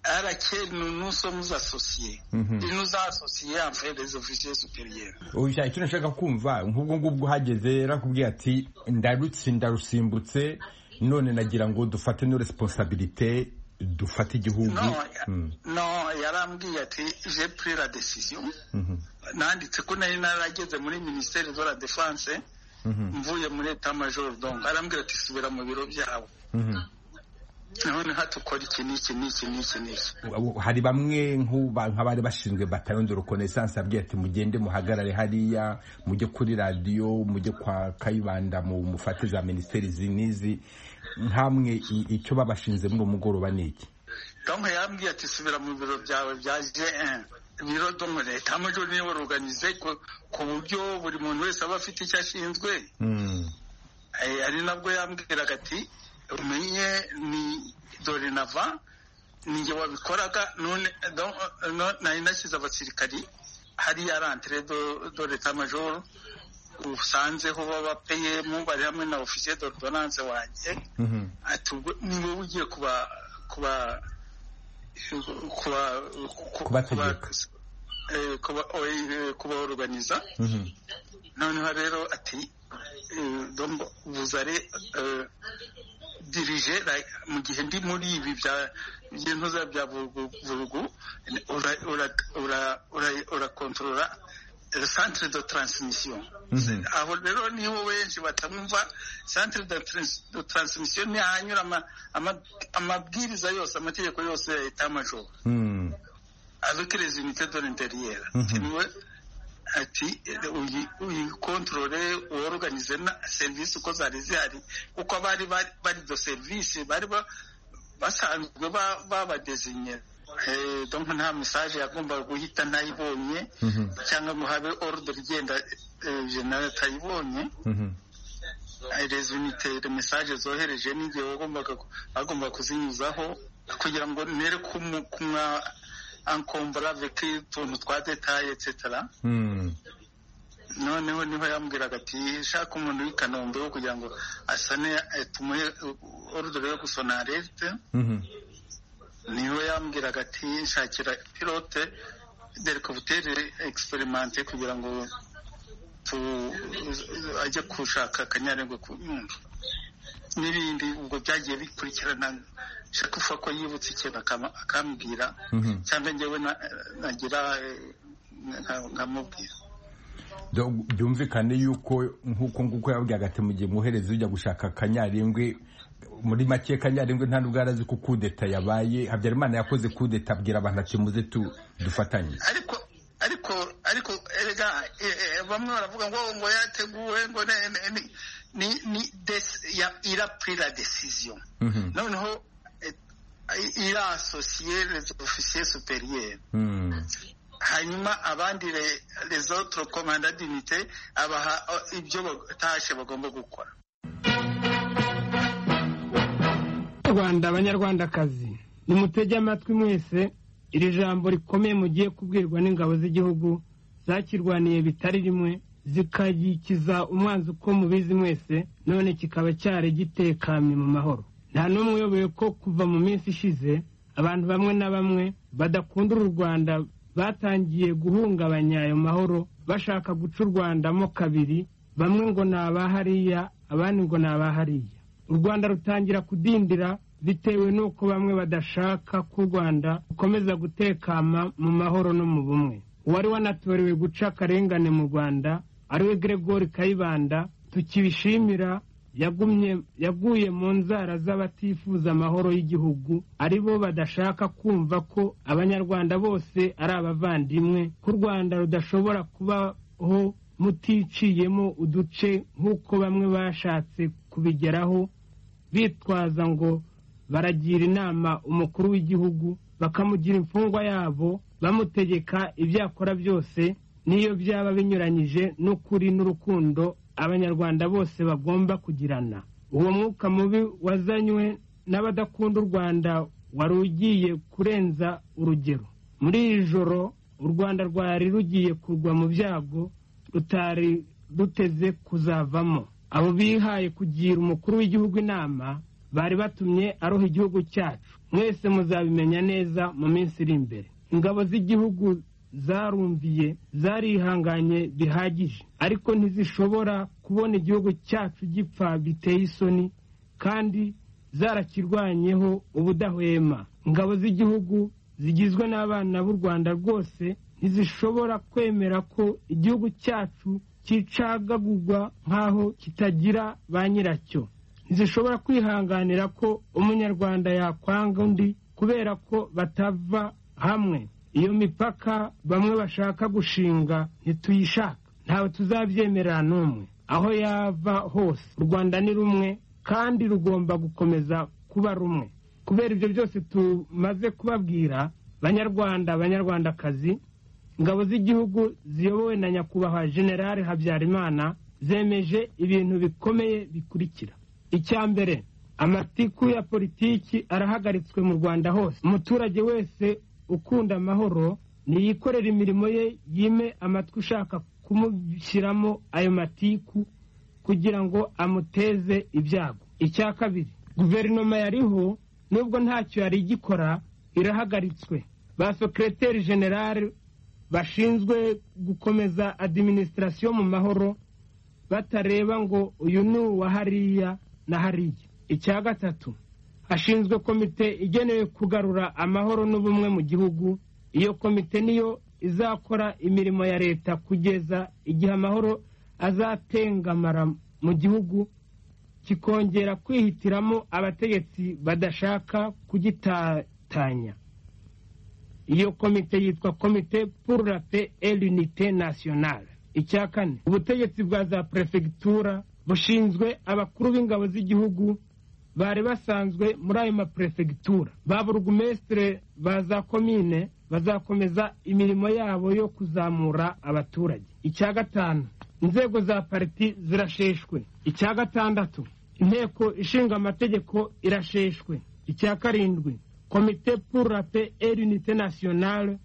à laquelle nous nous sommes associés. Mmh. Il nous a associés en fait des officiers supérieurs. Oya icyo nashaka kumva nk'ubwo ngubwo uhageze yarakubwiye ati ndarutse ndarusimbutse none nagira ngo dufate no responsabilité dufate igihugu no, mm. no yarambwiye ati je pris la décision mm -hmm. nanditse ko nari narageze muri ministère de la défense mvuye muri etamajoro dongo arambwira ati subira mu biro byawe none hatukora iki n'iki n'iki n'iki n'iki hari bamwe nk'abari bashinzwe batalion de reconnaissance abwira ati mugende muhagarare hariya mujye kuri radiyo mujye kwa kayibanda mufate za minisiteri zinizi nkamwe icyo babashinze muri umugoroba ni iki donke yambwiye ati subira mu biro byawe bya gn biro donke leta amajoro niwe ruganize ku buryo buri muntu wese aba afite icyo ashinzwe ari nabwo yambwiraga ati umenye ni dorinava ninjye wabikoraga none nari nashyize abasirikari hariya rentre do leta majoro usanzeho babapeyemo bari hamwe na ofisiye doridonanse wanjye ni wowe ugiye kuba kuba kubategeka kubaoruganiza noneho rero ati dombo buzare dirije mu gihe ndi muri ibi by'intuza bya burugu urakontorora centre de transmission aho rero niho benshi batamwumva centre de transmission ni ahanyura amabwiriza yose amategeko yose ya leta majoro avec les unités de l'intérieur niwe ati uyikontorore woruganize na serivisi uko zari zihari kuko abari bari do serivisi bari basanzwe babadezinye donko nta mesaje yagombaga guhita ntayibonye cyangwa ngo habe oruderi igenda jenali atayibonye rezo unite mesaje zohereje n'igihe bagombaga kuzinyuzaho kugira ngo nere kumwa ankombora veki utuntu twa detaye etsetara noneho niho yambwiraga ati shaka umuntu w'i kanombe wo kugira ngo asane tumuhe orudere yo gusona arete niho yambwiraga ati nshakira pilote derikabutere egisiperimante kugira ngo ajye gushaka akanyarengwe ku nyungu n'ibindi ubwo byagiye bikurikirana shakufa ko yibutse ikintu akambwira cyangwa ngewe nagira nkamubwira byumvikane yuko nk'uko nguko yababwiraga ati mu gihe mwohereze ujya gushaka akanyarengwe muri make kanyarengwe nta nubwo arazi ko kudeta yabaye habyarimana yakoze kudeta abwira abantu ati muze dufatanye ariko ariko ariko erega bamwe baravuga ngo ngo yateguwe ngo ni ni irapurira desiziyo noneho irasosiye rezo ofisiye superiyeri hanyuma abandi rezo torokomanda dinite abaha ibyo batashe bagomba gukora rwanda abanyarwandakazi nimutege amatwi mwese iri jambo rikomeye mugiye kubwirwa n'ingabo z'igihugu zakirwaniye bitari rimwe zikagikiza umwanzi uko mubizi mwese none kikaba cyari gitekanye mu mahoro nta n'umwe uyoboye ko kuva mu minsi ishize abantu bamwe na bamwe badakundira u rwanda batangiye guhungabanya ayo mahoro bashaka guca u rwandamo kabiri bamwe ngo ni abahariya abandi ngo ni abahariya u rwanda rutangira kudindira bitewe n'uko bamwe badashaka ko u rwanda rukomeza gutekama mu mahoro no mu bumwe uwari wanatorewe guca akarengane mu rwanda ariwe Gregory kayibanda tukibishimira yaguye mu nzara z'abatifuza amahoro y'igihugu aribo badashaka kumva ko abanyarwanda bose ari abavandimwe ko u rwanda rudashobora kubaho muticiyemo uduce nk'uko bamwe bashatse kubigeraho bitwaza ngo baragira inama umukuru w'igihugu bakamugira imfungwa yabo bamutegeka ibyo akora byose n'iyo byaba binyuranyije n'ukuri n'urukundo abanyarwanda bose bagomba kugirana uwo mwuka mubi wazanywe n'abadakunda u rwanda wari ugiye kurenza urugero muri iri joro u rwanda rwari rugiye kugwa mu byago rutari ruteze kuzavamo abo bihaye kugira umukuru w'igihugu inama bari batumye aroha igihugu cyacu mwese muzabimenya neza mu minsi iri imbere ingabo z'igihugu zarumviye zarihanganye bihagije ariko ntizishobora kubona igihugu cyacu gipfa biteye isoni kandi zarakirwanyeho ubudahwema ingabo z'igihugu zigizwe n'abana b'u rwanda rwose ntizishobora kwemera ko igihugu cyacu cyicagagurwa nk'aho kitagira ba nyiracyo ntizishobora kwihanganira ko umunyarwanda yakwanga undi kubera ko batava hamwe iyo mipaka bamwe bashaka gushinga ntituyishaka ntawe tuzabyemerera n'umwe aho yava hose u rwanda ni rumwe kandi rugomba gukomeza kuba rumwe kubera ibyo byose tumaze kubabwira banyarwanda banyarwandakazi ingabo z'igihugu ziyobowe na nyakubahwa generale habyarimana zemeje ibintu bikomeye bikurikira icya mbere amatiku ya politiki arahagaritswe mu rwanda hose umuturage wese ukunda amahoro niyikorera imirimo ye yime amatwi ushaka kumushyiramo ayo matiku kugira ngo amuteze ibyago icya kabiri guverinoma yariho nubwo ntacyo yari igikora irahagaritswe ba sekereteri generale bashinzwe gukomeza adiminisitirasiyo mu mahoro batareba ngo uyu ni uwa hariya na hariya icya gatatu hashinzwe komite igenewe kugarura amahoro n'ubumwe mu gihugu iyo komite niyo izakora imirimo ya leta kugeza igihe amahoro azatengamara mu gihugu kikongera kwihitiramo abategetsi badashaka kugitatanya iyo komite yitwa komite pour la paix et l'unité nationale icya kane ubutegetsi bwa za perefegitura bushinzwe abakuru b'ingabo z'igihugu bari basanzwe muri ayo maperefegitura ba burugumesitire ba za komine bazakomeza imirimo yabo yo kuzamura abaturage icya gatanu inzego za pariti zirasheshwe icya gatandatu inteko ishinga amategeko irasheshwe icya karindwi komite pour la paix et l'unité nationale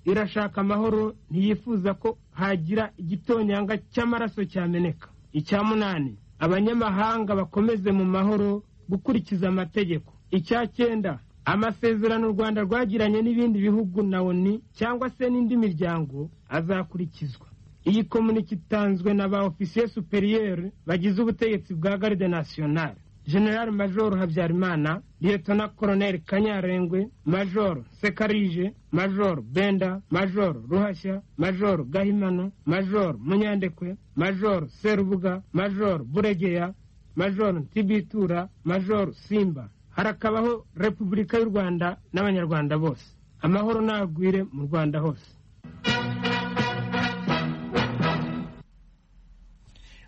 irashaka amahoro ntiyifuza ko hagira igitonyanga cy'amaraso cyameneka icya munani abanyamahanga bakomeze mu mahoro gukurikiza amategeko icya cyenda amasezerano u rwanda rwagiranye n'ibindi bihugu na oni cyangwa se n'indi miryango azakurikizwa iyi komunike itanzwe na ba ofisiye superiyeri bagize ubutegetsi bwa garde nationale general major habyarimana liyetona koroneri kanyarengwe major sekarije major benda major ruhashya major gahimano major munyandekwe major serubuga major buregeya major ntibitura major simba harakabaho repubulika y'u rwanda n'abanyarwanda bose amahoro nagwire mu rwanda hose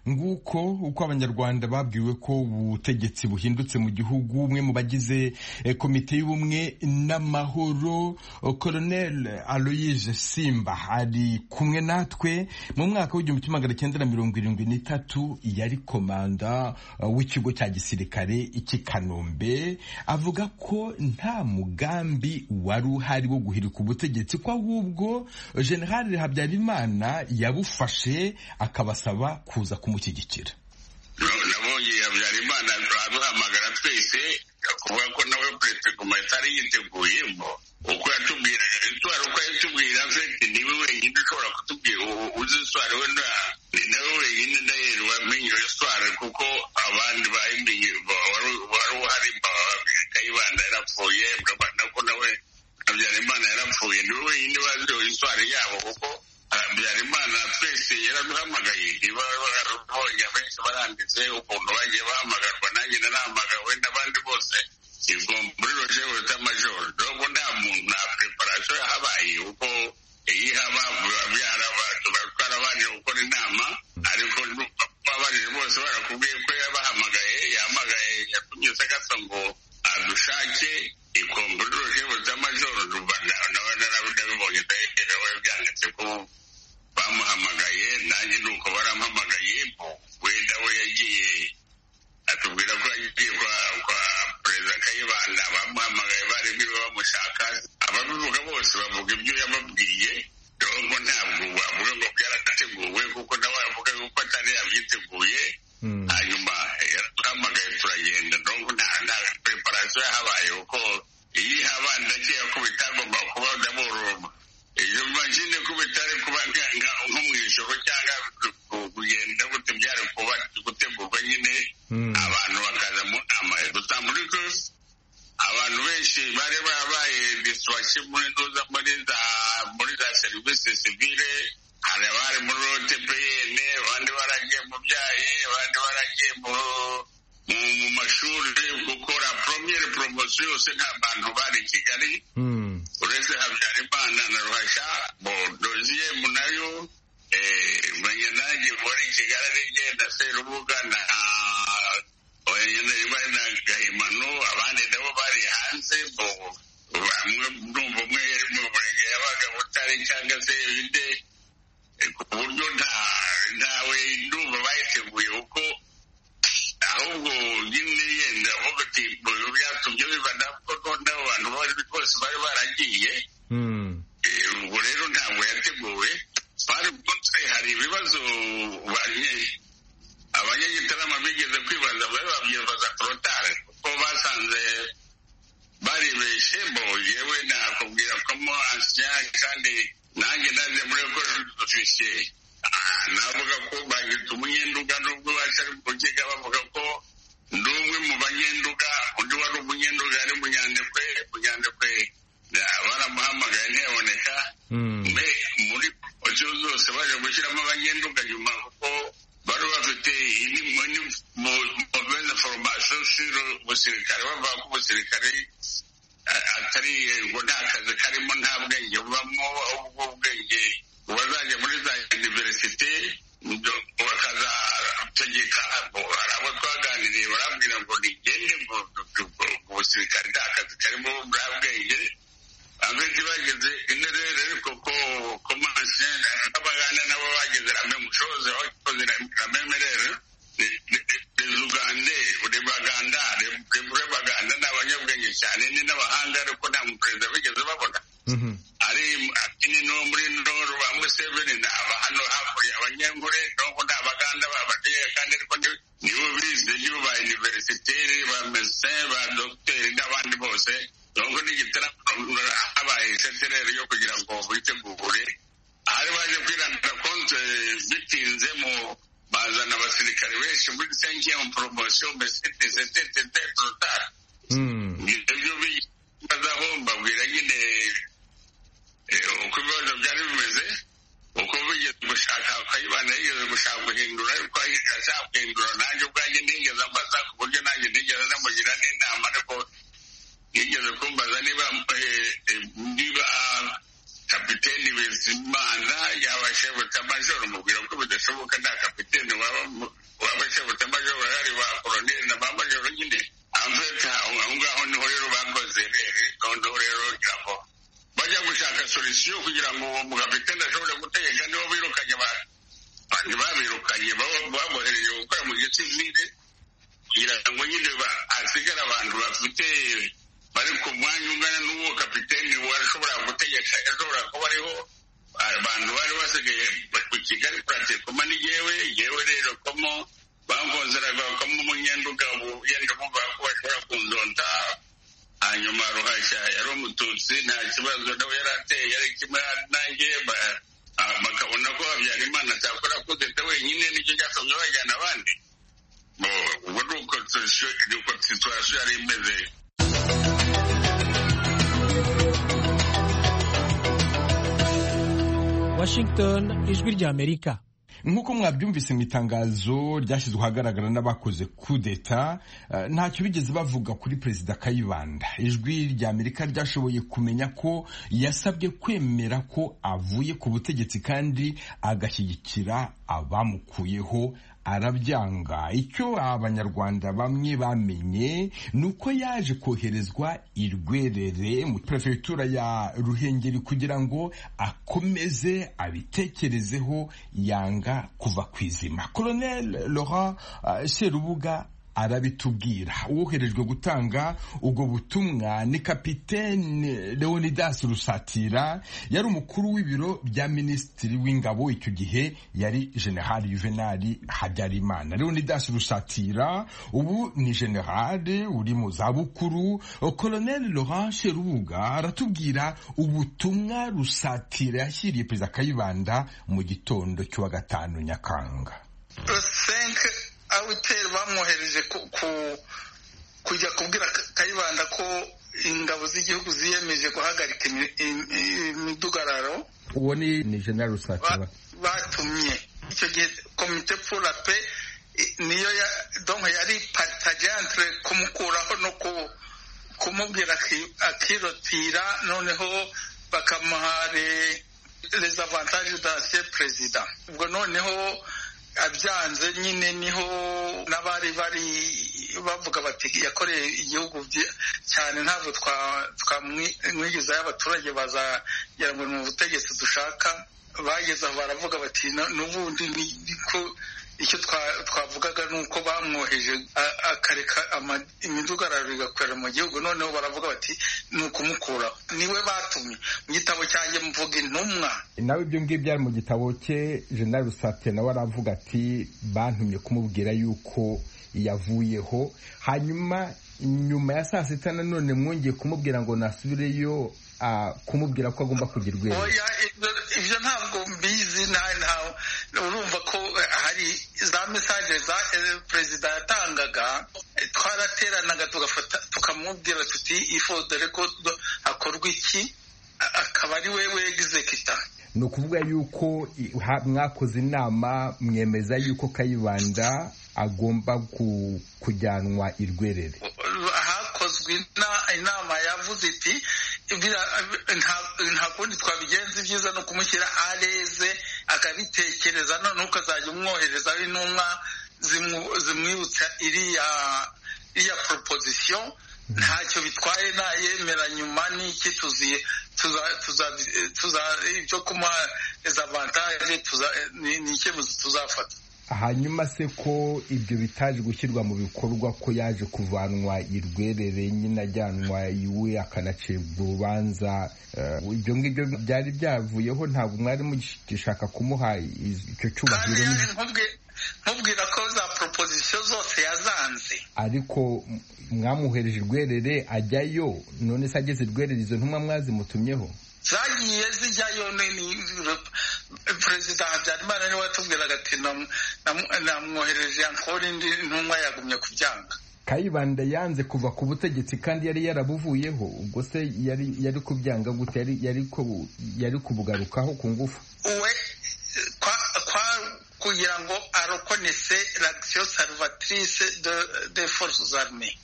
nguko uko abanyarwanda babwiwe ko ubutegetsi buhindutse mu gihugu umwe mu bagize komite y'ubumwe n'amahoro koronel aloyise simba ari kumwe natwe mu mwaka w'igihumbi kimwe magana cyenda na mirongo irindwi n'itatu yari komanda w'ikigo cya gisirikare cy'i kanombe avuga ko nta mugambi wari uhari wo guhirika ubutegetsi ko ahubwo generale habyarimana yabufashe akabasaba kuza ku kumushyigikira nabonye habyarimana aduhamagara twese kuvuga ko nawe perezida guma atari yiteguyeho uko yatubwira iswari uko yatubwira fete niwe wenyine ushobora kutubwira uzi iswari we nawe wenyine ndahera wamenye iswari kuko abandi bayimenye wari uhari kayibanda yarapfuye ko nawe habyarimana yarapfuye niwe wenyine bazi iswari yabo kuko habyarimana twese yaraduhamagaye niba barabonye abenshi baranditse ukuntu bagiye bahamagarwa nanjye narahamagawe n'abandi bose ubwo muri roje wita majoro dogo nta muntu nta preparasiyo yahabaye kuko iyo ihaba byara tuba twarabanje gukora inama ariko abaje bose barakubwiye ko yabahamagaye yahamagaye yatumye sagasa ngo adushake ikomburo rero z'amajoro nabibonye ndaherewe byanditse ko bamuhamagaye nanjye ni uko barampamagaye wenda we yagiye atubwira ko yagiye kwa perezida kayibanda bamuhamagaye bari biwe bamushaka ababivuga bose bavuga ibyo yababwiye nubwo ntabwo bavuga ngo byarateguwe kuko nawe avuga yuko atari yabyiteguye hanyuma yaraduhamagaye turagenda nubwo nta nta preparasiyo yahabaye kuko iyo ihaba ndakeka ko bitagomba kuba ndaboroma iyo mashini ko bitari kuba nko mu ijoro cyangwa kugenda gute byari kuba gutegurwa nyine abantu bakaza mu nama gusa muri zose abantu benshi bari babaye disiwaki muri za muri za muri za serivisi sivile hari abari muri otpn abandi baragiye mu byayi abandi baragiye mu mu mashuri gukora poromiyeri poromosiyo yose nta bantu bari i kigali uretse habyarimana na ruhashya bodoziye nayo menya nanjye muri kigali ari genda serubuga na na gahimano abandi nabo bari hanze bamwe numva umwe yari mu burenge yabaga butari cyangwa se ibide ku buryo ntawe ndumva bayiteguye kuko ahubwo nyine yenda avuga ati byatumye biba nabwo none abo bantu bari bose bari baragiye ubwo rero ntabwo yateguwe bari bwose hari ibibazo abanyagitarama bigeze kwibaza bari babyibaza korotare kuko basanze baribeshe bo yewe nakubwira ko mo ansiya kandi nanjye naje muri ofisiye navuga ko bagita umunyenduga nubwo batari kukiga bavuga ko ndi umwe mu banyenduga undi wari umunyenduga ari munyandekwe munyandekwe baramuhamagaye ntiyaboneka mbe muri poromosiyo zose baje gushyiramo abanyenduga nyuma kuko bari bafite mobile foromasiyo siro umusirikare bavuga ko umusirikare atari ngo nta kazi karimo nta bwenge bubamo ahubwo ubwenge bazajya muri za univerisite bakazategeka hari abo twaganiriye barambwira ngo nigende mu busirikare nta kazi karimo bwa bwenge abenshi bageze interere ariko ko komansiyo n'abaganda nabo bageze rame mushoze bakoze rame merere rezugande rebaganda rebaganda ni abanyabwenge cyane ni n'abahanga ariko nta muperezida bigeze babona ari akini no muri ndoru ba museveni naba hano hakurya abanyengure nubwo nta baganda babateye kandi ariko nibo bize nibo ba univerisiteri ba mesin ba dogiteri n'abandi bose nubwo n'igitaramo habaye isetereri yo kugira ngo bitegure hari baje kwiranda konte bitinze mu bazana abasirikare benshi muri senkiye mu poromosiyo mbese tetetete torotari ibyo bibazaho mbabwira nyine uko ibibazo byari bimeze uko bigeze gushaka akayibana yigeze gushaka guhindura ariko ashaka guhindura nanjye ubwanjye ntigeze ambaza ku buryo nanjye ntigeze namugira n'inama ariko yigeze kumbaza niba niba kapiteni bizimana yaba shebutamajoro mubwira ko bidashoboka nta kapiteni waba shebutamajoro hari ba koroneri na ba majoro nyine amfete aho ngaho niho rero bakoze rero noneho rero ngira ngo bajya gushaka solisiyo kugira ngo uwo mugapitene ashobore gutegeka nibo birukanye abantu abantu babirukanye babohereje gukora mu gihe cy'izindi kugira ngo nyine hasigare abantu bafite bari ku mwanya ungana n'uwo kapitene washobora gutegeka ashobora kuba ariho abantu bari basigaye ku kigali kuratekoma n'igewe yewe rero komo bangonzeraga bakamo umunyenduga yenda bumva ko bashobora kunzonda hanyuma ruhashya yari umututsi nta kibazo nawe yari ateye yari kimwe nanjye bakabona ko habyarimana atakora kudeta wenyine nicyo cyatumye bajyana abandi ubu ni uko situwasiyo yari imeze washington ijwi ry'amerika nk'uko mwabyumvise mu itangazo ryashyizwe ahagaragara n'abakoze kudeta ntacyo bigeze bavuga kuri perezida kayibanda ijwi rya amerika ryashoboye kumenya ko yasabye kwemera ko avuye ku butegetsi kandi agashyigikira abamukuyeho arabyanga icyo abanyarwanda bamwe bamenye ni uko yaje koherezwa i rwerere mu perefegitura ya ruhengeri kugira ngo akomeze abitekerezeho yanga kuva ku izima koronel laurent serubuga arabitubwira uwoherejwe gutanga ubwo butumwa ni kapitene leonidas rusatira yari umukuru w'ibiro bya minisitiri w'ingabo icyo gihe yari generali juvenali habyarimana leonidas rusatira ubu ni generale uri mu zabukuru colonel laurent sherubuga aratubwira ubutumwa rusatira yashyiriye perezida kayibanda mu gitondo cy'uwa gatanu nyakanga awiteri bamwohereje kujya kubwira kayibanda ko ingabo z'igihugu ziyemeje guhagarika imidugararo uwo ni jenerali rusatira batumye icyo gihe komite purape niyo ya donka yari patajantire kumukuraho no kumubwira akirotira noneho bakamuha les avantages d'ancien perezida ubwo noneho abyanze nyine niho n'abari bari bavuga bati yakoreye igihugu cyane ntabwo twamwigiza y'abaturage bazagera ngo ni mu butegetsi dushaka bageze aho baravuga bati n'ubundi niko icyo twavugaga ni uko bamwoheje akareka imidugararo igakorera mu gihugu noneho baravuga bati ni ukumukuraho niwe batumye mu gitabo cyanjye mvuga intumwa nawe ibyo ngibyo ari mu gitabo cye jenali rusate nawe aravuga ati bantumye kumubwira yuko yavuyeho hanyuma nyuma ya saa sita nanone mwongeye kumubwira ngo nasubireyo kumubwira ko agomba kugira urwego ibyo ntabwo mbizi ntawe urumva ko hari za mesaje za perezida yatangaga twarateranaga tugafata tukamubwira tuti ifodore ko hakorwa iki akaba ari we wegizekita ni ukuvuga yuko mwakoze inama mwemeza yuko kayibanda agomba kujyanwa irwerere hakozwe inama yavuze iti nta kundi twabigenza ibyiza ni ukumushyira areze akabitekereza none ukazajya umwohereza intumwa zimwibutsa iriya proposition ntacyo bitwaye nayemera nyuma n'iki tuziye ibyo kumuha dezavantage ni icyemezo tuzafata hanyuma se ko ibyo bitaje gushyirwa mu bikorwa ko yaje kuvanwa irwerere nyine ajyanwa iwe akanacibwa urubanza ibyo ngibyo byari byavuyeho ntabwo mwari mugishaka kumuha icyo cyubahiro mubwira ko za proposition zose yazanze ariko mwamuhereje irwerere ajyayo none se ageze irwerere izo ntumwa mwazimutumyeho zagiye zijyayo perezida habyarimana niwe watubwiraga ati namwohereje yankora indi ntumwa yagumye kubyanga kayibanda yanze kuva ku butegetsi kandi yari yarabuvuyeho ubwo se yari kubyanga gute yari kubugarukaho ku ngufu we kugira ngo arokonese l'action salvatrice de forces armées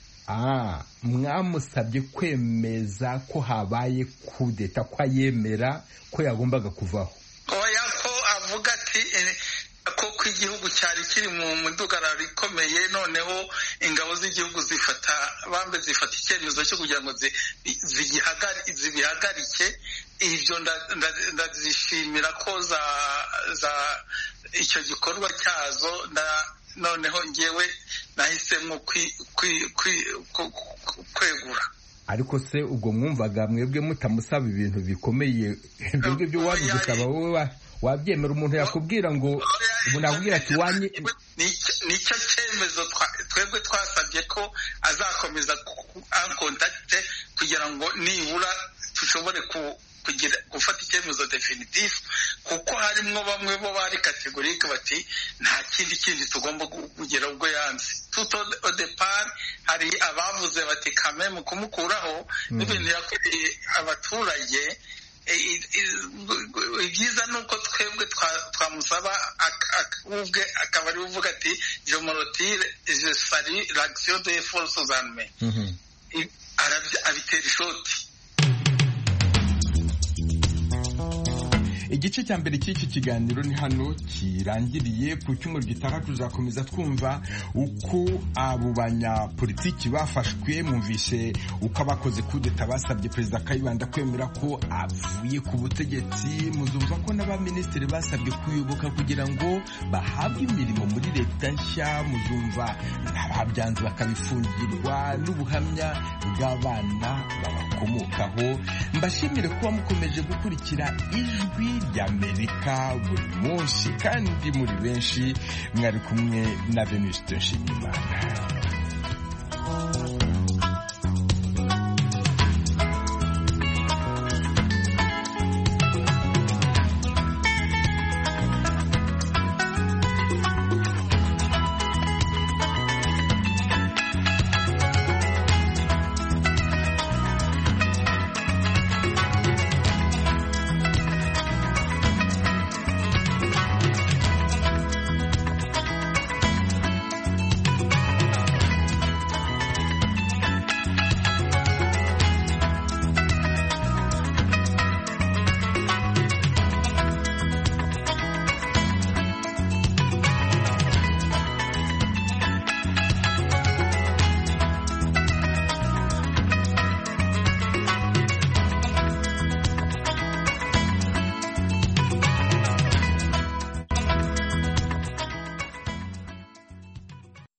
mwamusabye kwemeza ko habaye kudeta ko ayemera ko yagombaga kuvaho oya ko avuga ati ko ku igihugu cyari kiri mu mudugararo ikomeye noneho ingabo z'igihugu zifata bambe zifata icyemezo cyo kugira ngo zibihagarike ibyo ndazishimira ko za icyo gikorwa cyazo noneho ngewe nahisemo kwegura ariko se ubwo mwumvaga mwebwe mutamusaba ibintu bikomeye ibyo ngibyo wabize ukaba wowe wabyemera umuntu yakubwira ngo umuntu yakubwira ati wanye nicyo cyemezo twebwe twasabye ko azakomeza ankontakite kugira ngo nibura dushobore gufata icyemezo definitifu kuko harimo bamwe bo bari kategorike bati nta kindi kindi tugomba kugira ubwo yanze tuto odepari hari abavuze bati kame mu kumukuraho n'ibintu yakoreye abaturage ibyiza ni uko twebwe twamusaba ubwe akaba ari uvuga ati jomorotire je sari l'action de force zanme abitera ishoti igice cya mbere cy'iki kiganiro ni hano kirangiriye ku cyumweru gitaha tuzakomeza twumva uko abo banyapolitiki bafashwe mwumvise uko abakoze kudeta basabye perezida kayibanda kwemera ko avuye ku butegetsi muzumva ko n'abaminisitiri basabwe kuyoboka kugira ngo bahabwe imirimo muri leta nshya muzumva n'ababyanze bakabifungirwa n'ubuhamya bw'abana babakomokaho mbashimire kuba mukomeje gukurikira ijwi ry'amerika buri munsi kandi muri benshi mwari kumwe na venuste nshimiyimana